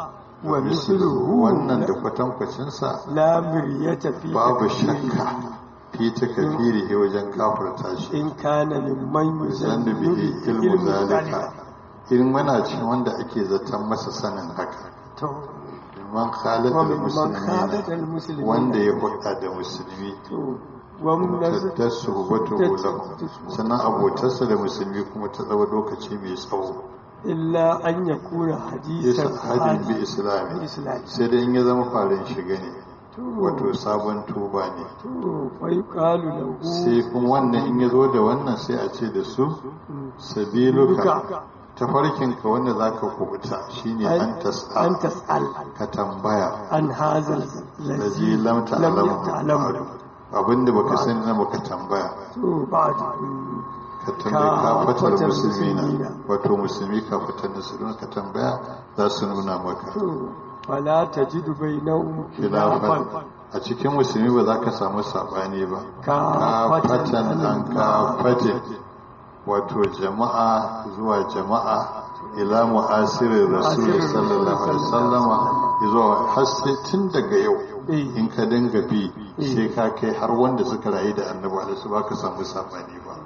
wa misluhu wannan da kwatankwacinsa la miryata fi babu takfiri shakka fi ta kafiri wajen kafarta shi in kana mimman zannu yuzannu bihi bihi ilmu zalika in muna cin wanda ake zaton masa sanin haka to man khalata wa mimman khalaqa muslimina al-muslimin wanda ya hudda da musulmi to wa min tattar suhbatu lahu sannan abotarsa da musulmi kuma ta tsawo lokaci mai tsawo illa an yakuna yasa hadisan hadin bi bi islami islami sai dai in ya zama farin shiga ne wato sabon tuba ne to fa yuqalu lahu sai kuma wannan in ya zo da wannan sai a ce da su sabiluka tafarkinka wanda za ka kubuta shine an an tas'al tas'al ka tambaya an hazal lazi lazi lam lam ta'lamu ya'lamu abinda baka sani na baka tambaya to ba'd ka tambaye ka fatar fatar musulmina musulmina. wato musulmi ka fatar musulmi ka tambaya za su nuna maka to fala tajidu bainahum khilafan khilafan a cikin musulmi ba za ka samu sabani ba Ka fatan an ka fatin wato jama'a zuwa jama'a ila mu'asirin rasul Mu'asirin sallallahu alaihi wasallama zuwa har sai tun daga yau Eh. in ka dinga bi sai ka kai har wanda suka rayu da annabi alaihi ba ka samu sabani ba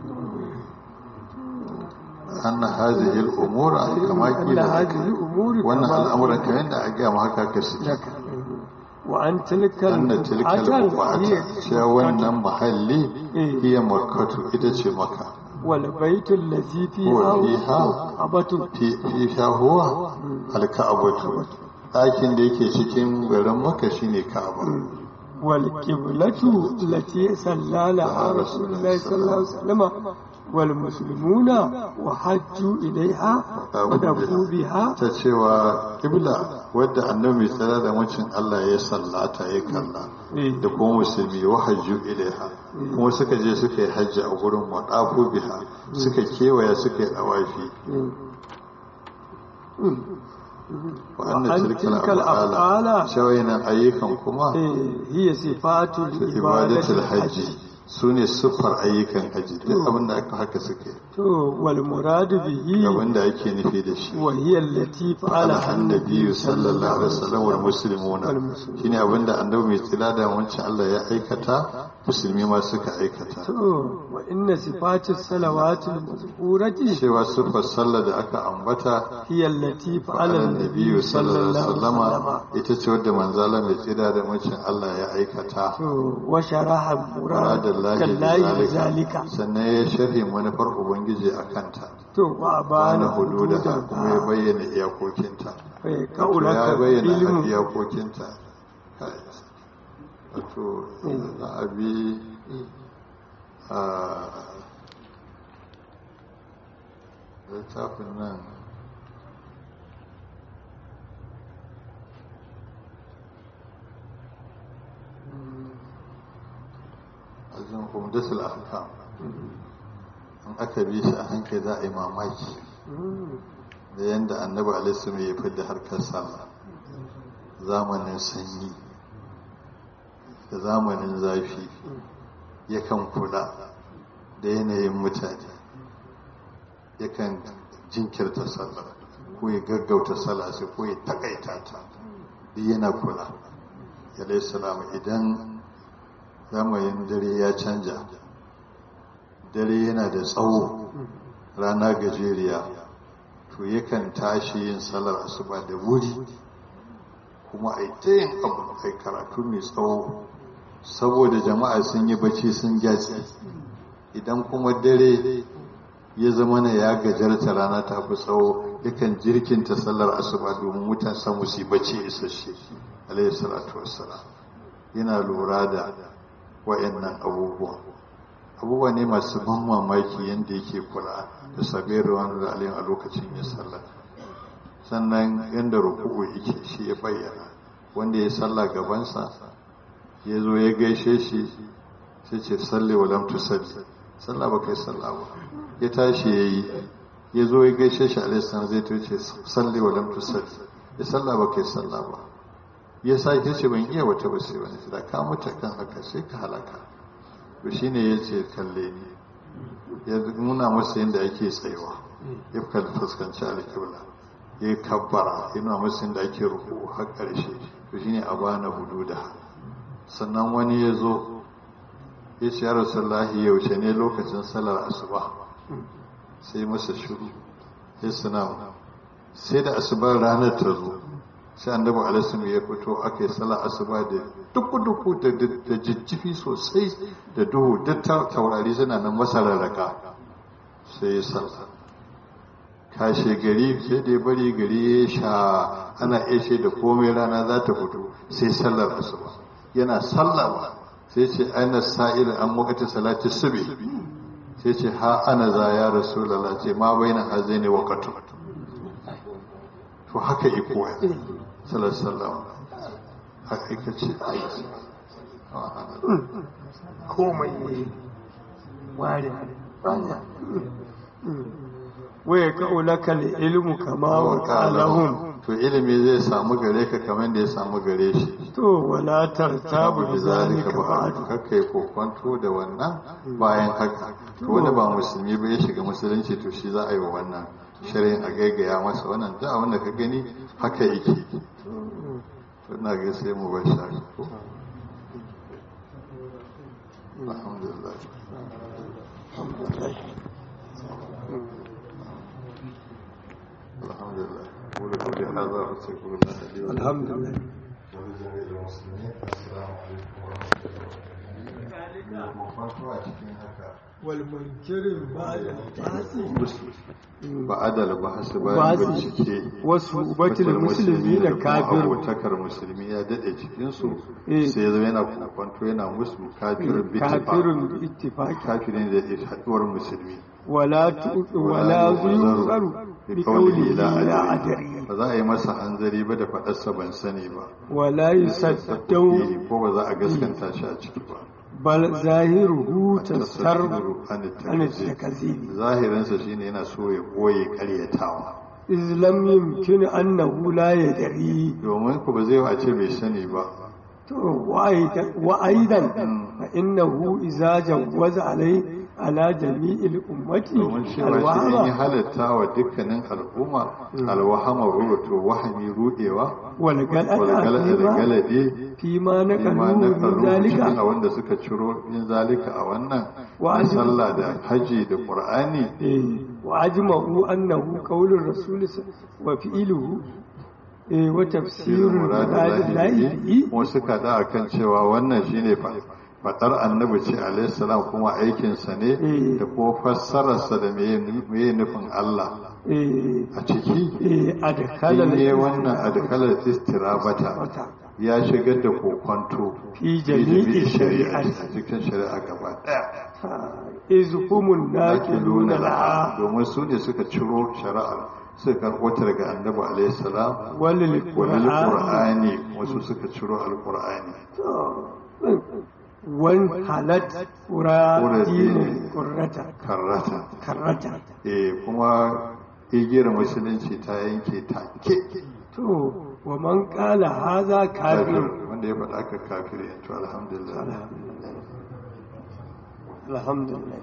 anna hadhihi al-umura kama Allah kila hadhihi umuri wannan kama- al'amuran kamar yadda a gaya ma haka ka suke laka wa an tilka anna tilka al-buqata cewa wannan mahalli Eh. hiya makkatu ita ce makka wal baitul ladzi Huwa fiha fiha abatu fi fiha huwa al-ka'batu ɗakin da yake cikin garin makka shine ka'aba wal qiblatu allati sallala rasulullahi sallallahu alaihi wasallam wal muslimuna wa hajju ilaiha wa dafu biha ta cewa kibla wadda annabi mai tsara da mucin Allah ya sallata ya kalla Eh. da kuma musulmi wa hajju ilaiha kuma suka je suka yi hajji a gurin wadafu biha suka kewaya suka yi dawafi wa anna an tilkal tilkal af'ala af'ala shawayinan ayyukan kuma eh hiya sifatul ibadatul ibadatul hajji su ne siffar ayyukan hajji duk abin da aka haka suke to wal muradu bihi abin da ake nufi da shi wa hiya allati fa'ala annabi sallallahu alaihi wasallam wal muslimuna shine abinda annabi mai tsira da wancan Allah ya aikata musulmi ma suka aikata to wa inna sifatis salawatil mazkurati cewa sifar sallah da aka ambata hiya allati fa'ala annabi an-nabiy sallallahu alaihi sallallahu alaihi wasallam wasallam ita ce wadda manzala mai tsira da wancan Allah ya aikata to wa sharaha murad Muradallahi kallahi zalika zalika sannan ya sharhi manufar ubangiji akan ta to wa bana abana hududa hududa kuma ya bayyana iyakokinta fa ya kaulaka bayyana ilmu iyakokinta Kai. wato za a bi a littafin nan ajin umdatul ahkam in aka bi shi a hankali za a yi mamaki da yadda annabi alaihi ya fi da harkar sallah zamanin sanyi da zamanin zafi yakan kula da yanayin mutane yakan jinkirta sallah ko ya gaggauta sallah sai ko ya takaita ta duk yana kula ya salamu idan zamanin dare ya canja dare yana da tsawo rana gajeriya to yakan tashi yin salar asuba da wuri kuma a ta yin abu kai karatu mai tsawo saboda jama'a sun yi bacci sun gyatsi idan kuma dare ya zama na ya gajarta rana ta fi tsawo yakan jirkinta sallar asuba domin mutan samu su yi bacci isasshe alayhi salatu wassalam yana lura da wayannan abubuwa abubuwa ne masu ban mamaki yadda yake kula da sabbin ruwan da alayhi a lokacin ya sallar sannan yadda ruku'u yake shi ya bayyana wanda ya salla gabansa ya zo ya gaishe shi sai ce salli wa lam tusalli sallah ba kai sallah ba ya tashi ya yi ya zo ya gaishe shi alaihi salam zai to ce salli wa lam tusalli ya sallah ba kai sallah ba ya sake ce ban iya wata ba sai wani da ka mutu kan haka sai ka halaka to shine ya ce kalle ni ya nuna masa yadda ake tsayawa ya kalli fuskanci alƙibla ya kabbara yana musu da ake ruku har ƙarshe to shine a bana hududa sannan wani ya zo ya ce ya rasulullahi yaushe ne lokacin salar asuba sai masa shiru ya suna sai da asubar ranar ta zo sai annabi alaihi ya fito aka yi salar asuba da duku-duku da jijjifi sosai da duhu duk taurari suna nan masararraka sai ya sallah kashe gari sai da ya bari gari ya sha ana ishe da komai rana za ta fito sai sallar asuba yana sallama sai ce aina sa'il an wakati salati subi sai ce ha ana za ya rasulullah ce ma baina hazaini waqtu to haka iko ya sallallahu sallam haka yake ce komai ne ware waya ka'ulaka ilmu kama wa qalahum to ilimi zai samu gare ka kamar da ya samu gare shi to wala tartabu bi zalika ba'd kakkai kokonto da wannan bayan haka to wanda ba musulmi ba ya shiga musulunci to shi za a yi wa wannan shari'in a gaigaya masa wannan da wanda ka gani haka yake to ina ga sai mu bar shi ko alhamdulillah الحمد لله قولوا قولي هذا واستغفر الله لي ولكم الحمد لله ولجميع المسلمين السلام عليكم ورحمه الله وبركاته والمنكر بعد البحث بعد البحث bayan Basi. bincike wasu batul musulmi da kafir abotakar musulmi ya daɗe cikinsu Eh. sai ya zama yana kokwanto yana musu kafirin bitifa kafirun bi ittifaqi kafirin da ya haɗuwar musulmi wala tu wala zuzaru bi qawli la adri ba za a yi masa hanzari ba da faɗarsa ban sani ba wala yusaddau Eh, ko ba za a gaskanta shi a ciki ba bal zahiruhu tasar tasarru an an takzib takazibi zahirinsa shine yana so ya boye karyatawa iz lam yumkin annahu la yadri domin ku ba zai a ce bai sani ba to wa aidan fa innahu idza jawwaza alai ala jami'il ummati domin cewa shi in yi alwahama halatta wa dukkanin al'umma alwahama rubuto wahami rudewa wal walgala da galada galade fi ma na ima na kanu min karu cikin a zalika wanda suka ciro min zalika a wannan Wa na ajib- sallah da haji da qur'ani eh, wa ajma'u annahu qawlur rasul wa fi'luhu eh, wa tafsirul muradu muradillahi zahiri bihi kuma suka da akan cewa wannan shine fa fadar annabi ce alayhi salam kuma aikinsa ne Eh. da kuma fassararsa da meye meye nufin Allah eh, a ciki eh, adkhala in ne wannan adkalar istirabata wata ya shigar da kokonto fi fi jami'i jami'i shari'a shari'ati a cikin shari'a gaba daya iz humun naqiluna naqiluna laha laha domin su ne suka ciro shari'ar suka karɓo ta daga annabi alayhi salam walil wani qur'an qur'ani wasu suka ciro alqur'ani wan halat quradin qurrata karrata karrata eh kuma igiyar musulunci ta yanke take to wa man qala hadha kafir kafir wanda ya faɗa ka kafir to alhamdulillah alhamdulillah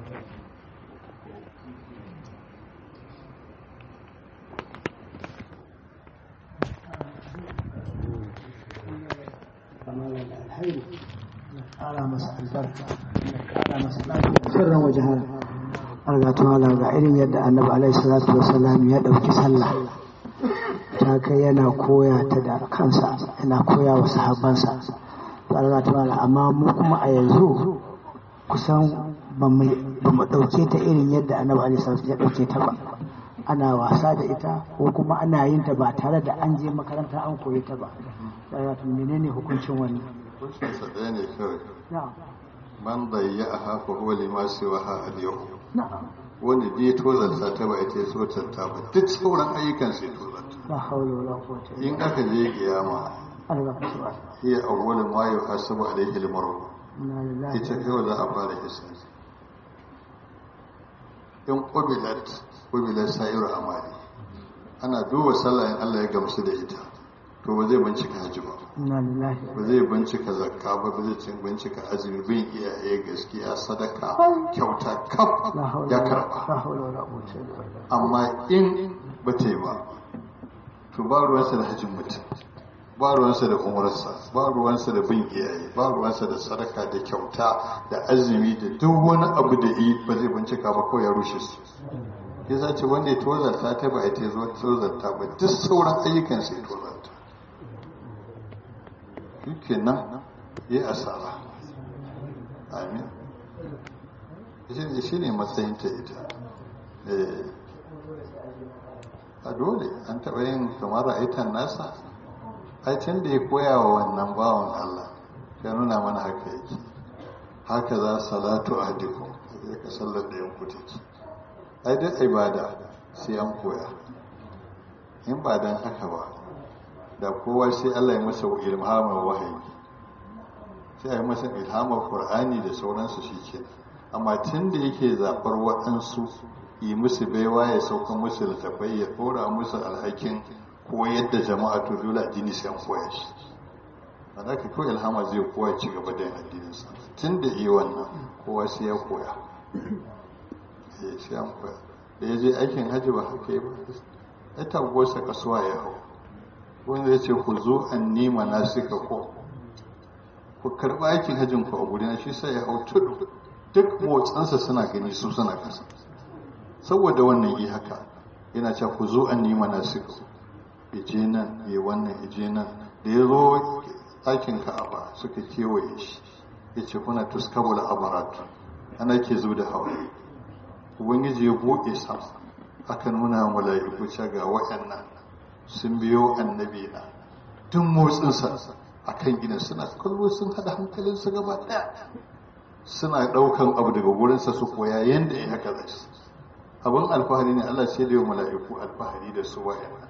ƙara masa albarka ƙara masa lafiya sirran waje har algatu ala ga irin yadda annabi alaihi salatu wasalam ya ɗauki sallah ta kai yana koya ta da kansa yana koya wa sahabbansa to algatu ala amma mu kuma a yanzu kusan ba mu ɗauke ta irin yadda annabi alaihi salatu ya ɗauke ta ba ana wasa da ita ko kuma ana yin ta ba tare da an je makaranta an koyi ta ba algatu menene hukuncin wannan hukuncinsa ɗaya ne kawai na'am man dayya'aha fa huwa lima siwaha al-yawm na'am wanda da ya tozarta ta ba ita ya tozarta ba duk sauran ayyukan sai tozarta la hawla wala quwwata illa in aka je kiyama billah Allah hiya awwalu ma yuhasabu alayhi al-mar'u inna lillahi ita kawai za a fara hisabi in qubilat qubilat sa'iru amali ana duba sallah in Allah ya gamsu da ita to ba zai bincika haji ba inna lillahi ba zai bincika zakka ba ba zai cin bincika azumi bin iyaye gaskiya sadaka kyauta kaf la hawla ya wala la karba hawla wala quwwata illa billah amma in ba ta yi ba to ba ruwansa da hajjin mutum ba ruwansa da umarsa ba ruwansa da bin iyaye ba ruwansa da sadaka da kyauta da azumi da duk wani abu da yi ba zai bincika ba kawai ya rushe su ya zace wanda ya tozarta ta ba ya zo tozarta ba duk sauran ayyukan sai tozarta shi kenan ya asara amin shi ne matsayin ta ita a dole an taɓa yin kamar ra'aitan nasa aikin da ya koya wa wannan bawan Allah ya nuna mana haka yake haka za salatu a hadiku ya ka sallar da yanku take ai dai ibada sai an koya in ba dan haka ba da kowa sai Allah ya masa ilhamar wahayi sai ya masa ilhamar qur'ani da sauransu shi ke amma tun da yake zaɓar waɗansu yi musu baiwa ya sauka musu littafai ya ɗora musu alhakin koyar da jama'a to dole addini sai an koya shi a da kawai ilhama zai koya ci gaba da yin addininsa tun da iya wannan kowa sai ya koya ya sai an koya da ya je aikin hajji ba haka yi ba ya tagosa kasuwa ya hau wanda ya ce ku zo an nima na suka ko ku karɓi aikin hajjin ku a gurina shi sai ya hau tudu duk motsansa suna gani su suna kasa saboda wannan yi haka yana cewa ku zo an nima na suka ya je nan ya wannan ya je nan da ya zo ɗakin ka'aba suka kewaye shi ya ce kuna tuskabul abaratu ana ke zo da hawa ubangiji ya buɗe sama aka nuna mala'iku ce ga waɗannan sun biyo annabi na duk motsinsa a kan gidan suna kallo sun haɗa hankalinsu gaba ɗaya suna ɗaukan abu daga gurinsa su koya yadda ya haka zai abin alfahari ne allah sai da yau mala'iku alfahari da su waɗannan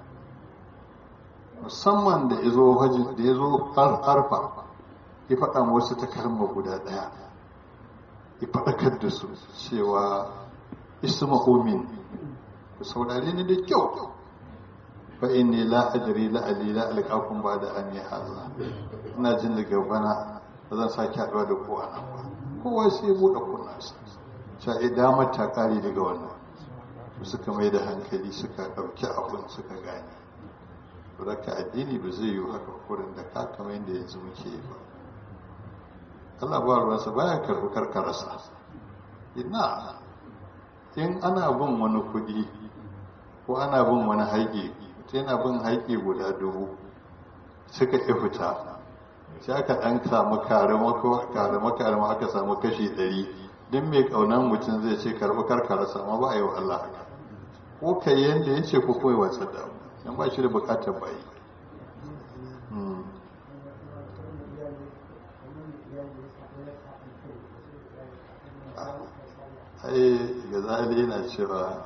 musamman da ya zo hajji da ya zo arfa ya faɗa wasu takarma guda ɗaya ya faɗakar da su cewa isma omin ku saurare ni da kyau fa inni la ajri la ali la alqakum ba da an yi haza ina jin daga bana ba zan sake haɗuwa da kowa nan ba kowa sai ya buɗe kunnansa sha damar ta ƙare daga wannan suka mai da hankali suka ɗauki abun suka gane raka addini ba zai yi haka kurin da ka kamar yadda yanzu muke yi ba Allah ba ruwansa baya karɓi karkararsa ina in ana bin wani kuɗi ko ana bin wani haƙi ta yana bin haƙi guda dubu suka ƙi fita sai aka ɗan samu karama aka samu kashi ɗari don mai ƙaunar mutum zai ce karɓi karkararsa amma ba a yi wa Allah haka ko kai yadda ya ce ko kawai wasa da abu yan ba shi da bukatar bayi ai ga zali yana cewa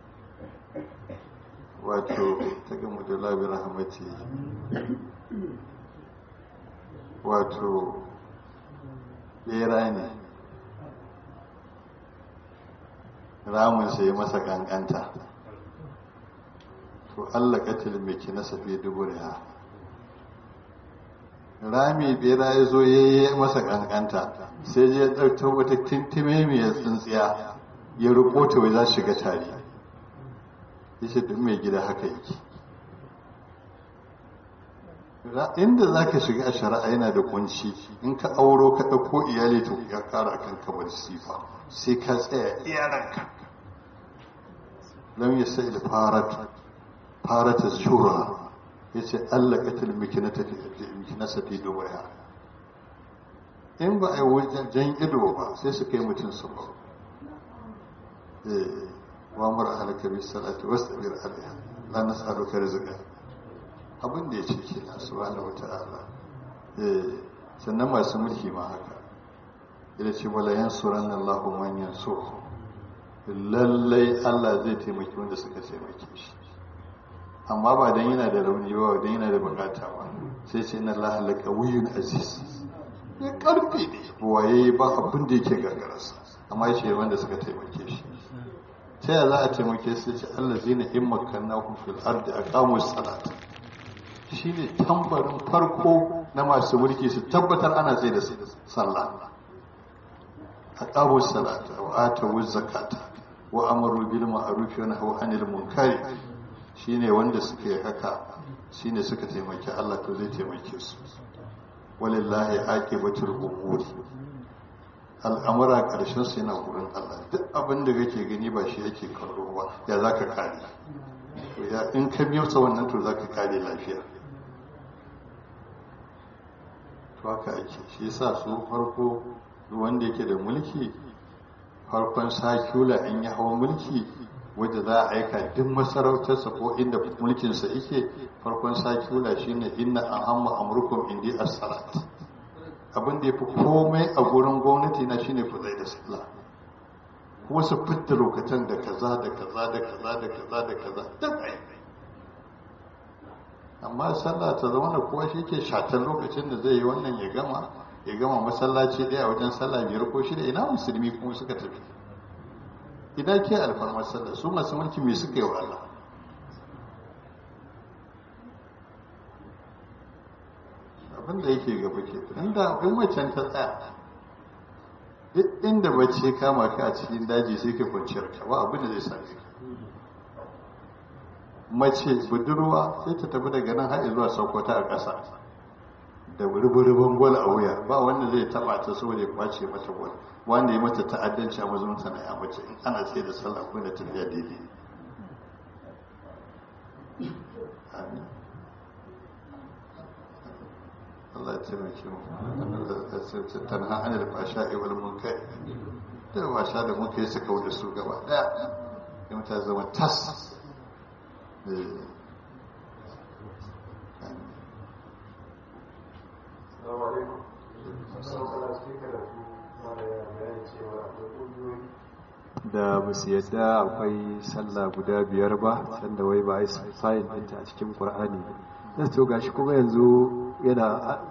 wato ta gamu da labi rahamati wato bera ne ramun sai masa kankanta to Allah katil mai ki na safi duburiya rami bera ya zo ya yi masa kankanta sai ya ɗauta wata tintime mai tsintsiya ya rubuta wai za shiga tare ya ce duk mai gida haka yake inda za ka shiga a shari'a yana da kunci in ka auro ka ɗauko iyali to ya ƙara kan kamar sifa sai ka tsaya iyalanka lam yasa da faratu farata shura ya ce allah katil mikinasa fi dubaya in ba a yi wajen ido ba sai su kai mutum su ba wa mara halaka bi salati wasu ɗabir alaiha la na tsaro ka rizika abin da ya ce ke na su wani wata ala sannan masu mulki ma haka ila ce wala yan suran nan lahu manyan so lallai allah zai taimaki wanda suka taimake shi amma ba dan yana da rauni ba dan yana da bukata ba sai ce inna allaha laqawiyyun aziz ya karfi ne waye ba abin da yake gagararsa amma ya ce wanda suka taimake shi ta yaya za a taimake su ce allazina in makkannahum fil ardi aqamu salata shine tambarin farko na masu mulki su tabbatar ana tsaye da sallah aqamu salata wa atu zakata wa amaru bil ma'ruf wa nahaw anil munkari shine wanda suke haka shine suka taimaki Allah to zai taimake su walillahi aqibatul umuri al'amura ƙarshen su yana gurin Allah duk abin da kake gani ba shi yake kallo ba ya za ka kare to ya in ka biyo sa wannan to za ka kare lafiya to haka ake shi yasa su farko wanda yake da mulki farkon sakula in ya hawa mulki wadda za a aika duk masarautarsa ko inda mulkinsa yake farkon sakula shine inna ahamma amrukum indi as-salat abin da ya fi komai a gurin gwamnati na shine kuzai da sallah kuma su fitta lokacin da kaza da kaza da kaza da kaza da kaza duk ai amma sallah ta zama da kowa shi ke shatan lokacin da zai yi wannan ya gama ya gama masallaci ɗaya wajen sallah biyar ko shida ina musulmi kuma suka tafi ina ke alfarmar sallah su masu mulki me suka yi wa Allah abin da yake gaba ke inda in macen ta tsaya duk inda bacci kama ka a cikin daji sai ka kwanciyar ka ba abin da zai same ka mace budurwa sai ta tafi daga nan haɗe zuwa sokoto a ƙasa da rubu-rubun gwal a wuya ba wanda zai taɓa ta saboda ya kwace mata gwal wanda ya mata ta'addanci a mazunta na ya mace in ana tsaye da sallah ko da tafiya daidai amin Allah ya taimake mu tanha anil fasha'i wal munkar da washa da muka yi su kawo da su gaba daya ya muta zama tas da ba su yadda akwai sallah guda biyar ba sanda wai ba a yi sayin ɗinta a cikin ƙwar'ani na to gashi kuma yanzu yana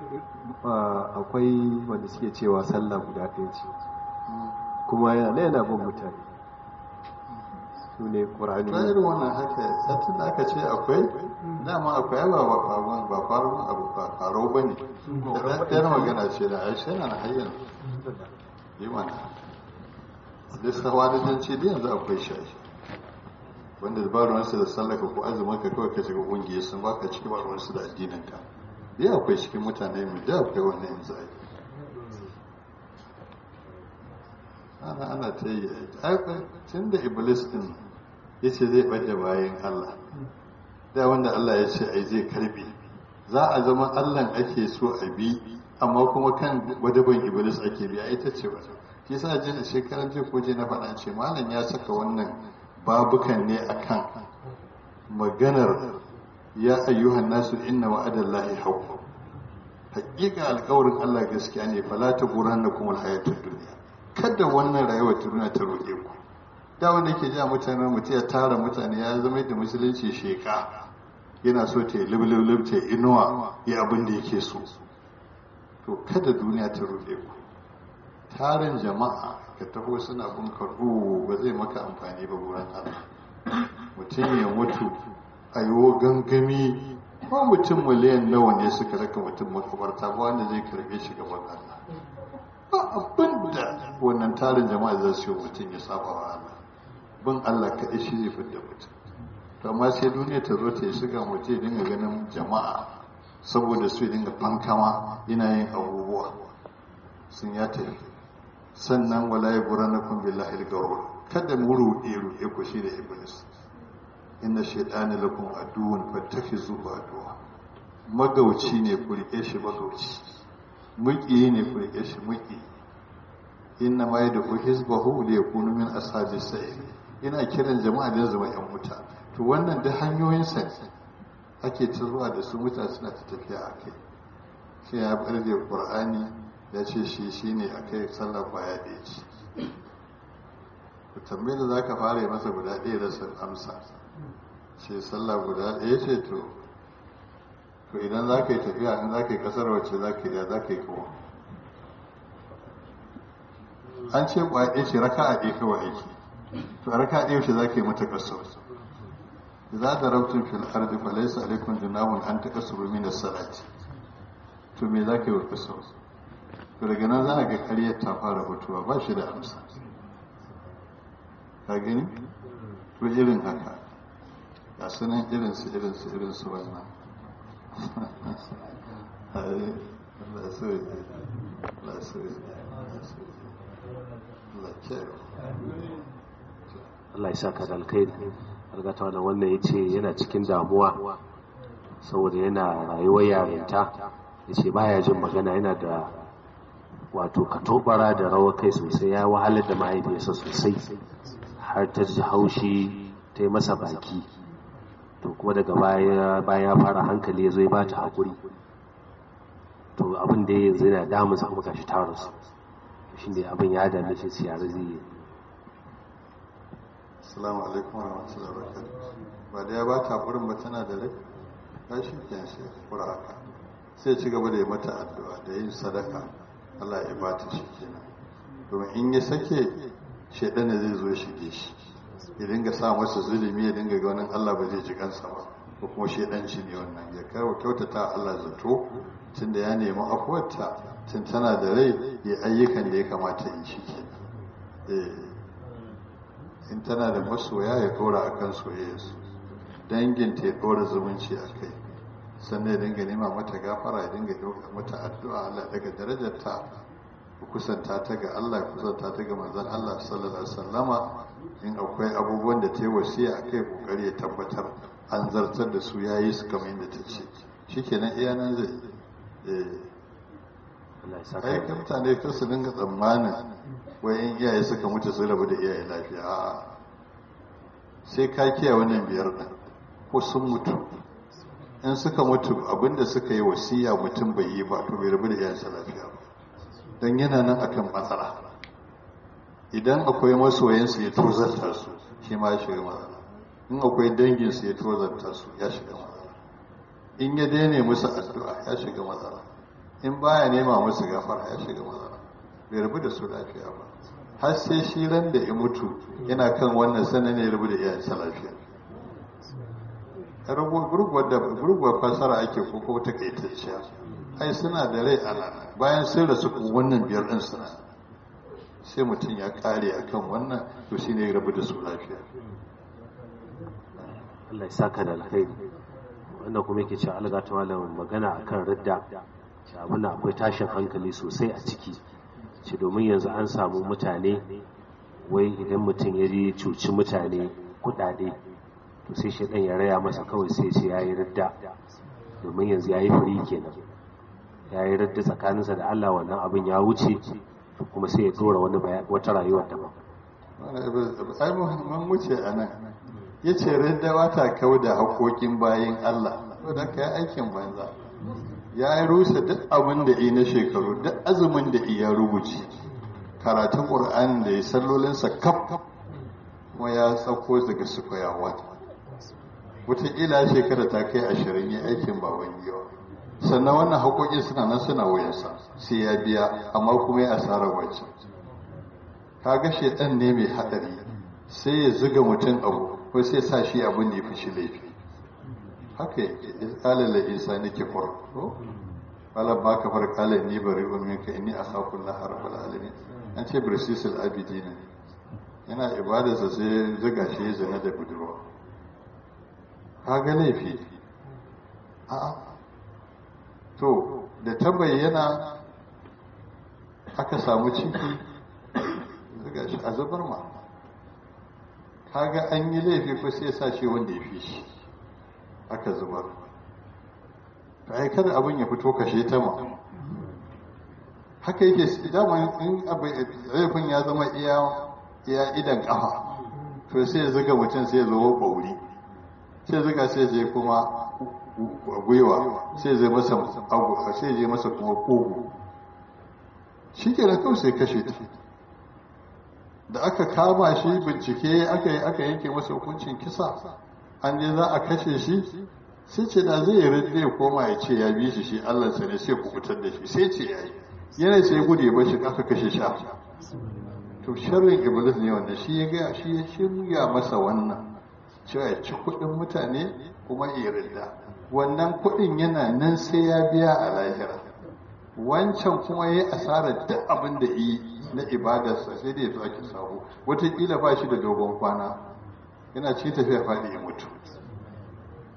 akwai wanda suke cewa sallah guda ɗaya ce kuma yana na yana bin mutane su ne ƙwar'ani ta irin wannan haka yatin da aka ce akwai dama akwai ba ba faru abu ba faro ba ne da ɗayar magana ce da aisha yana hanyar yi mana da sawa da janci da yanzu akwai shashi wanda ba ruwansu da sallaka ko azumin ka kawai ka shiga ƙungiyar sun ba ka ciki ba ruwansu da addinin ka da akwai cikin mutane mu da akwai wannan yanzu ai ana ana ta yi tun da iblis din ya ce zai ɓace bayan allah da wanda allah ya ce ai zai karbe za a zama allah ake so a bi amma kuma kan wadaban iblis ake biya ita ce wata shi sa ji a shekaran jiya ko je na faɗa ce malam ya saka wannan babukan ne akan maganar ya ayyuhan nasu inna wa'adallahi haqq haƙiƙa alƙawarin Allah gaskiya ne fala ta gurannakum alhayatud dunya kada wannan rayuwar duniya ta roƙe ku da wanda yake ja mutane mutum ya tara mutane ya zama da musulunci sheka yana so ta yi liblib ta inuwa ya abin da yake so to kada duniya ta roƙe ku tarin jama'a ka taho suna bin karɓo ba zai maka amfani ba wurin Allah mutum ya mutu a yiwo gangami ko mutum miliyan nawa ne suka raka mutum makabarta ba wanda zai karɓe shi gaban Allah ba abin da wannan tarin jama'a za su yi mutum ya saba wa Allah bin Allah kaɗai shi zai fidda mutum to amma sai duniya ta zo ta yi shiga mutum ya dinga ganin jama'a saboda su ya dinga fankama yana yin abubuwa sun ya tafi sannan wala ya gura na kun billahi al kada mu ruɗe ruɗe ku shi da iblis inna shaytana lakum aduwwun fattakhizuhu aduwwa magauci ne ku rike shi magauci muƙi ne ku rike shi muƙi inna ma yad'u hizbahu li yakunu min ashabis sa'ir ina kiran jama'a da zama yan wuta to wannan da hanyoyin sa ake ta zuwa da su mutane suna ta tafiya a kai sai ya bar da qur'ani ya ce shi shine akai sallar baya da yake ku tambaye da zaka fara yi masa guda ɗaya da san amsa ce sallah guda ɗaya ce to to idan za ka yi tafiya in za ka yi kasar wacce za ka yi za ka yi kawo an ce ɗaya ce raka a ɗaya kawai aiki to a raka ɗaya ce za ka yi mata kasar za da rabtun fil ardi fa laysa alaikum junahun an takasuru min as-salati to me za ka yi wa kasar to daga nan za a ga ƙaryar ta fara mutuwa ba shi da amsa ka gani to irin haka ga sunan irinsu irinsu irinsu wannan Allah ya saka da alkhairi algata wannan wannan ya ce yana cikin damuwa saboda yana rayuwar yarinta ya ce baya jin magana yana da wato katobara da rawar kai sosai ya wahalar da mahaifiyarsa sosai har ta ji haushi ta yi masa baki to kuma daga baya ya fara hankali ya zo ya bata haƙuri to abin da yanzu yana damu sa muka shi tara su shi ne abin ya dame shi siyara zai yi assalamu alaikum wa rahmatullahi wa barakatuh ba da ya ba ta haƙurin ba tana da rai ya shi ke shi kura haka sai ci gaba da yi mata addu'a da yin sadaka Allah ya ba ta shi kenan domin in ya sake shaidana zai zo shige shi ya dinga sa masa zulumi ya dinga ganin Allah ba zai ji kansa ba ko kuma shaidanci ne wannan ya karwa kyautata Allah zato tun da ya nemi afuwarta tun tana da rai ya ayyukan da ya kamata in shi kenan in tana da masoya ya dora akan soyayyarsu danginta ya dora zumunci a kai sannan ya dinga nema mata gafara ya dinga mata addu'a Allah daga darajarta ku kusanta ta ga Allah kusanta ta ga manzon Allah sallallahu alaihi wasallama in akwai abubuwan da ta yi wasiya a kai kokari ya tabbatar an zartar da su yayi su kamar yadda ta ce shikenan iya nan zai eh ai mutane kar su dinga tsammanin wai in iyaye suka mutu su rabu da iyaye lafiya a'a sai ka kiyaye wannan biyar din ko sun mutu in suka mutu abinda suka yi wasiya mutum bai yi ba to bai rabu da iyayensa lafiya ba don yana nan akan matsala idan akwai masoyansu ya tozarta su shi ma ya shiga matsala in akwai danginsu ya tozarta su ya shiga matsala in ya daina musu addu'a ya shiga matsala in baya nema musu gafara ya shiga matsala bai rabu da su lafiya ba har sai shi ran da ya mutu yana kan wannan sanin ne ya rabu da iyayensa lafiya gurguwar fasara ake ko ko takaitacciya ai suna da rai ana bayan sun rasu wannan biyar ɗin suna sai mutum ya kare a kan wannan to shi ne rabu da su lafiya Allah ya saka da alkhairi wanda kuma yake cewa alga ta malamin magana akan ridda ce abin akwai tashin hankali sosai a ciki ce domin yanzu an samu mutane wai idan mutum ya je cuci mutane kuɗaɗe to sai shaidan ya raya masa kawai sai ce ya yi ridda domin yanzu ya yi firi kenan ya yi ridda tsakaninsa da Allah wannan abin ya wuce kuma sai ya tura wani wata rayuwar daban ai mun wuce a nan ya ce ridda wata kau da haƙoƙin bayan Allah to da ka yi aikin banza ya yi rusa duk abin da na shekaru duk azumin da ya rubuce karatun ƙur'anin da ya sallolinsa kaf kuma ya tsako daga sukwaya wata wataƙila shekara ta kai ashirin ya aikin ba wani yawa sannan wannan haƙoƙi suna nan suna wuyansa sai ya biya amma kuma ya asarar wacce kaga shaidan ne mai haɗari sai ya zuga mutum abu ko sai sa shi abin da ya fi shi laifi haka yake alala isa ne ke farko wala ba ka far kala ni bari umin ka inni akhafu Allah rabbul alamin an ce birsisul abidin yana ibadarsa sai zuga shi ya zana da budurwa kaga laifi a to da ta bayyana aka samu ciki daga shi a zubar ma kaga an yi laifi ko sai sa shi wanda ya fi shi aka zubar ta aikar abin ya fito kashe ta ma haka yake dama in laifin ya zama iya idan kafa to sai ya zuga mutum sai ya zo bauri sai zuga sai je kuma gwiwa sai zai masa abu sai je masa kuma kogo shi ke da kawai sai kashe ta da aka kama shi bincike aka yi aka yanke masa hukuncin kisa an je za a kashe shi sai ce da zai rinda ya koma ya ce ya bi shi shi allah sa ne sai kubutar da shi sai ce ya yi yana sai gudu ya bashi aka kashe shi to sharrin iblis ne wanda shi ya ga shi ya shirya masa wannan cewa ya ci kuɗin mutane kuma ya rinda wannan kuɗin yana nan sai ya biya a lahira wancan kuma ya yi asarar duk abin da yi na ibadarsa sai da ya zo ake sabo wataƙila ba shi da dogon kwana yana ci tafiya faɗi ya mutu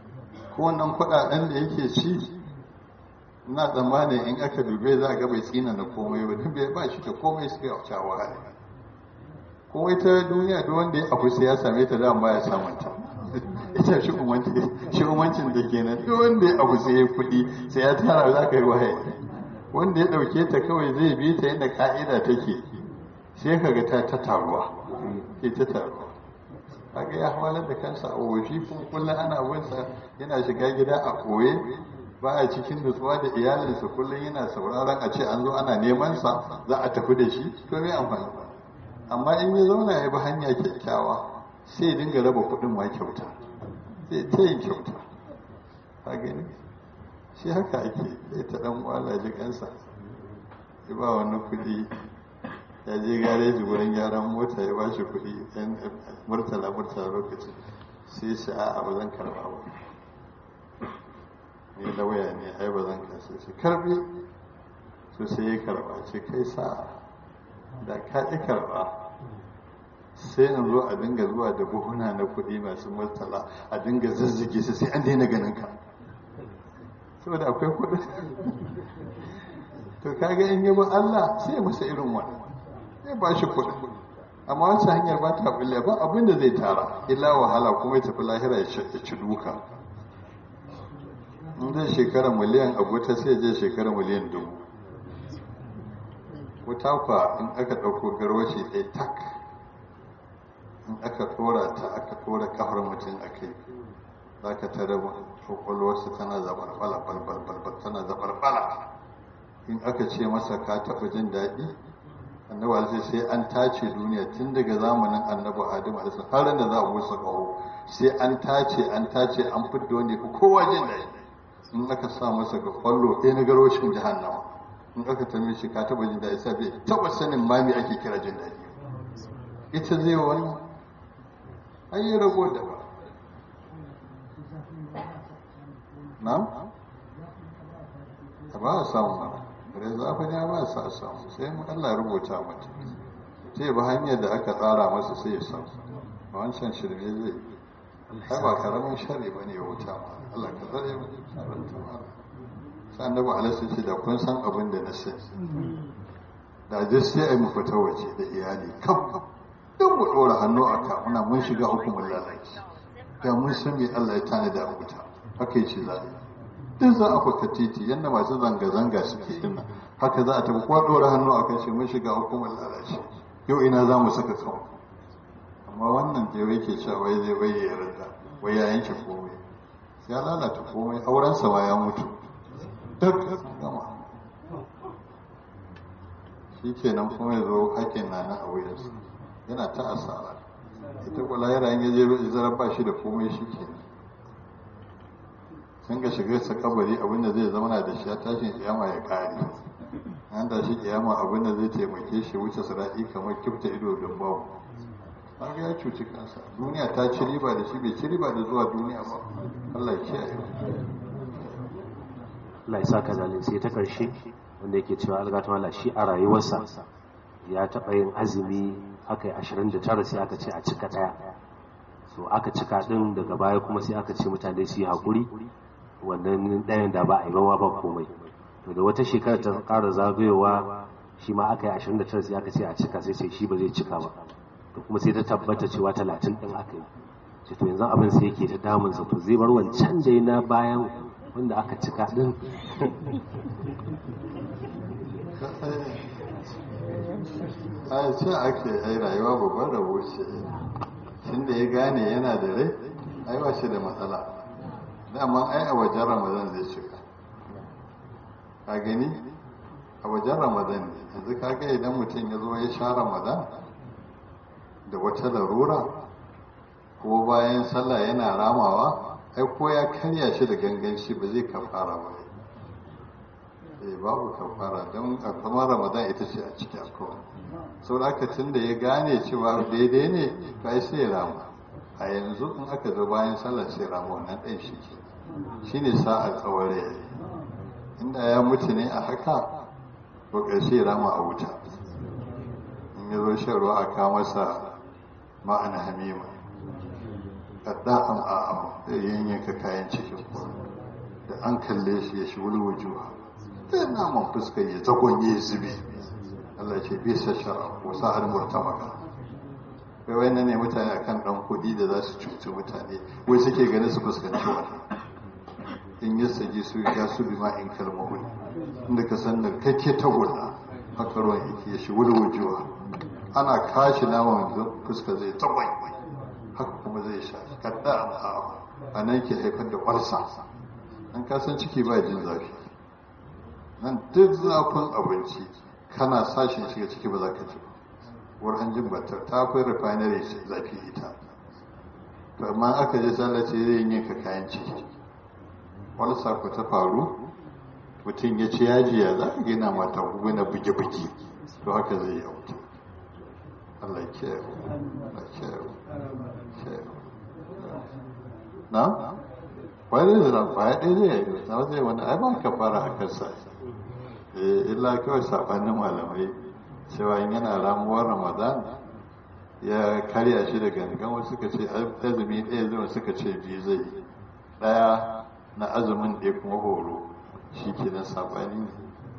ko wannan kuɗaɗen da yake ci ina tsammanin in aka dube za a ga bai tsina da komai ba duk bai ba shi da komai sai ya wuce wahala ko ita duniya duk wanda ya abu sai ya same ta da ba ya samun ta ita shi umancin da kenan duk wanda ya abu sai ya kuɗi sai ya tara za ka yi wahayi wanda ya ɗauke ta kawai zai bi ta yadda ka'ida take sai ka ga ta ta taruwa ke ta taruwa kaga ya hawalar da kansa a wofi kuma kullum ana binsa yana shiga gida a koye ba a cikin nutsuwa da iyalinsa kullum yana sauraron a ce an zo ana neman sa za a tafi da shi to me amfani amma in ya zauna ya bi hanya kyakkyawa sai ya dinga raba kuɗin ma kyauta sai ta yin kyauta ka gani shi haka ake sai ta dan wala ji kansa ya ba wani kuɗi ya je gareji wurin gyaran mota ya ba shi kuɗi yan murtala murtala lokacin sai shi a ba zan karɓa ba ni lauya ne ai ba zan kasa shi karɓi so sai ya karɓa ce kai sa da ka ƙi karɓa sai in zo a dinga zuwa da buhuna na kuɗi masu murtala a dinga zazzage su sai an daina ganin ka saboda akwai kuɗi to kaga in yi ba Allah sai ya masa irin wani zai ba shi kuɗi amma wasu hanyar ba ta bulle ba abin da zai tara illa wahala kuma ya tafi lahira ya ci duka in zai shekara miliyan abu ta sai je shekara miliyan dubu wuta kwa in aka ɗauko garwashi ɗaya tak in aka tora ta aka tora kafar mutum a kai za ka tare kwakwalwarsa tana zaɓarɓala balbalbalbal tana zaɓarɓala in aka ce masa ka taɓa jin daɗi annabi alaihi sai an tace duniya tun daga zamanin annabi adam alaihi har da za a busa ƙaho sai an tace an tace an fidda wanda ku kowa jin daɗi in aka sa masa ga kwallo ɗaya na garoshin jahannama in aka tambaye shi ka taɓa jin daɗi sai bai taɓa sanin ma me ake kira jin daɗi ita zai wani an yi rago da ba na? ba a samu mana bare zafi ne ba sa samu sai mu Allah rubuta mata ce ba hanyar da aka tsara masa sai ya samu ba wancan shirme zai ai ba karamin shari ba ne ya wuta ma Allah ka tsare mu sai annabi alaihi ce da kun san abin da na sai da duk sai ai mu fita waje da iyali kam dan mu dora hannu a ka muna mun shiga hukumar lalaci da mun san me Allah ya tana da wuta haka yace zai duk za a fita titi yadda masu zanga-zanga suke yin haka za a tafi kuwa ɗora hannu a kan shi mun shiga hukumar lalace yau ina za mu saka kawo amma wannan da yake cewa wai zai bai ya yarda wai ya yanke komai ya lalata komai auren sa ya mutu duk gama shi kenan kuma ya zo haƙƙin na na a wuyarsa yana ta asara ita kula yana yin yaje zarar ba shi da komai shi kenan sun ga shiga sa kabari abinda zai zama da shi ya tashin kiyama ya kare an da shi kiyama abinda zai taimake shi wuce sara'i kamar kifta ido don babu kaga ya cuci kansa duniya ta ci riba da shi bai ci riba da zuwa duniya ba Allah ya kiyaye Allah ya saka zalin sai ta karshe wanda yake cewa algata wala shi a rayuwarsa ya taɓa yin azumi aka yi ashirin da tara sai aka ce a cika ɗaya so aka cika ɗin daga baya kuma sai aka ce mutane su yi haƙuri wannan ɗayan da ba a yi ba ba komai to da wata shekara ta ƙara zagayowa shi ma aka yi ashirin da tara sai aka ce a cika sai sai shi ba zai cika ba to kuma sai ta tabbata cewa talatin ɗin aka yi ce to yanzu abin sai yake ta damunsa to zai bar wancan da na bayan wanda aka cika ɗin a ce ake ai rayuwa babban rabo ce tun da ya gane yana da rai ai ba shi da matsala dama ai a wajen ramadan zai cika ka gani a wajen ramadan ne yanzu ka ga idan mutum ya zo ya sha ramadan da wata larura ko bayan sallah yana ramawa ai ko ya karya shi da ganganci ba zai kafara ba eh babu kafara don a kamar ramadan ita ce a ciki akwai sau da aka tun da ya gane cewa daidai ne ba sai rama a yanzu in aka zo bayan sallar sai rama wannan ɗan shi ke shi ne sa'a tsaware inda ya mutu ne a haka ko ƙarshe rama a wuta in ya zo shan ruwa a kawo masa ma'ana hamima kadda'an a'a zai yanyanka kayan cikin da an kalle shi ya shi wulwujuwa sai naman fuskar ya zagon ya zube Allah ce bisa shara wasu har murtamaka kai wannan ne mutane akan dan kudi da za su cuci mutane wai suke ganin su fuskanci wannan in ya sage su ya su bi ma in kalmahul inda ka san da kake tagulla haka ruwan yake ya shi wulwujuwa ana kashi naman fuska zai tsawai haka kuma zai sha kadda a nan ke haifar da ƙwarsa an kasan ciki ba jin zafi nan duk zafin abinci kana sashen shiga ciki ba za ka ci war hanjin batar ta fi refinery zafi ita to amma aka je sallace zai yi ka kayan ciki wani sako ta faru mutum ya ci yaji ya za a gina mata na buge-buge to haka zai yi auta Allah kiyaye Allah kiyaye na wani zira kwaya ɗaya zai yi na zai wani ai ba ka fara a kansa illa kawai saɓanin malamai cewa in yana ramuwar ramadan ya karya shi da gangan wasu suka ce azumi ɗaya zuwa suka ce biyu zai yi ɗaya na azumin ɗaya kuma horo shi ke nan saɓani ne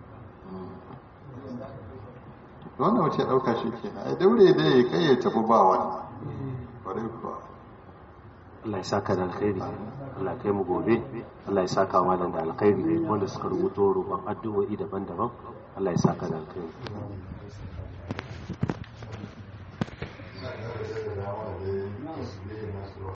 wannan wace ɗauka shi ke na daure da ya kai ya tafi ba wannan ƙwarai kuwa Allah ya saka da alkhairi Allah kai mu gobe Allah ya saka wa malam da alkhairi wanda suka rubuto roƙon addu'o'i daban-daban Allah ya saka da alkhairi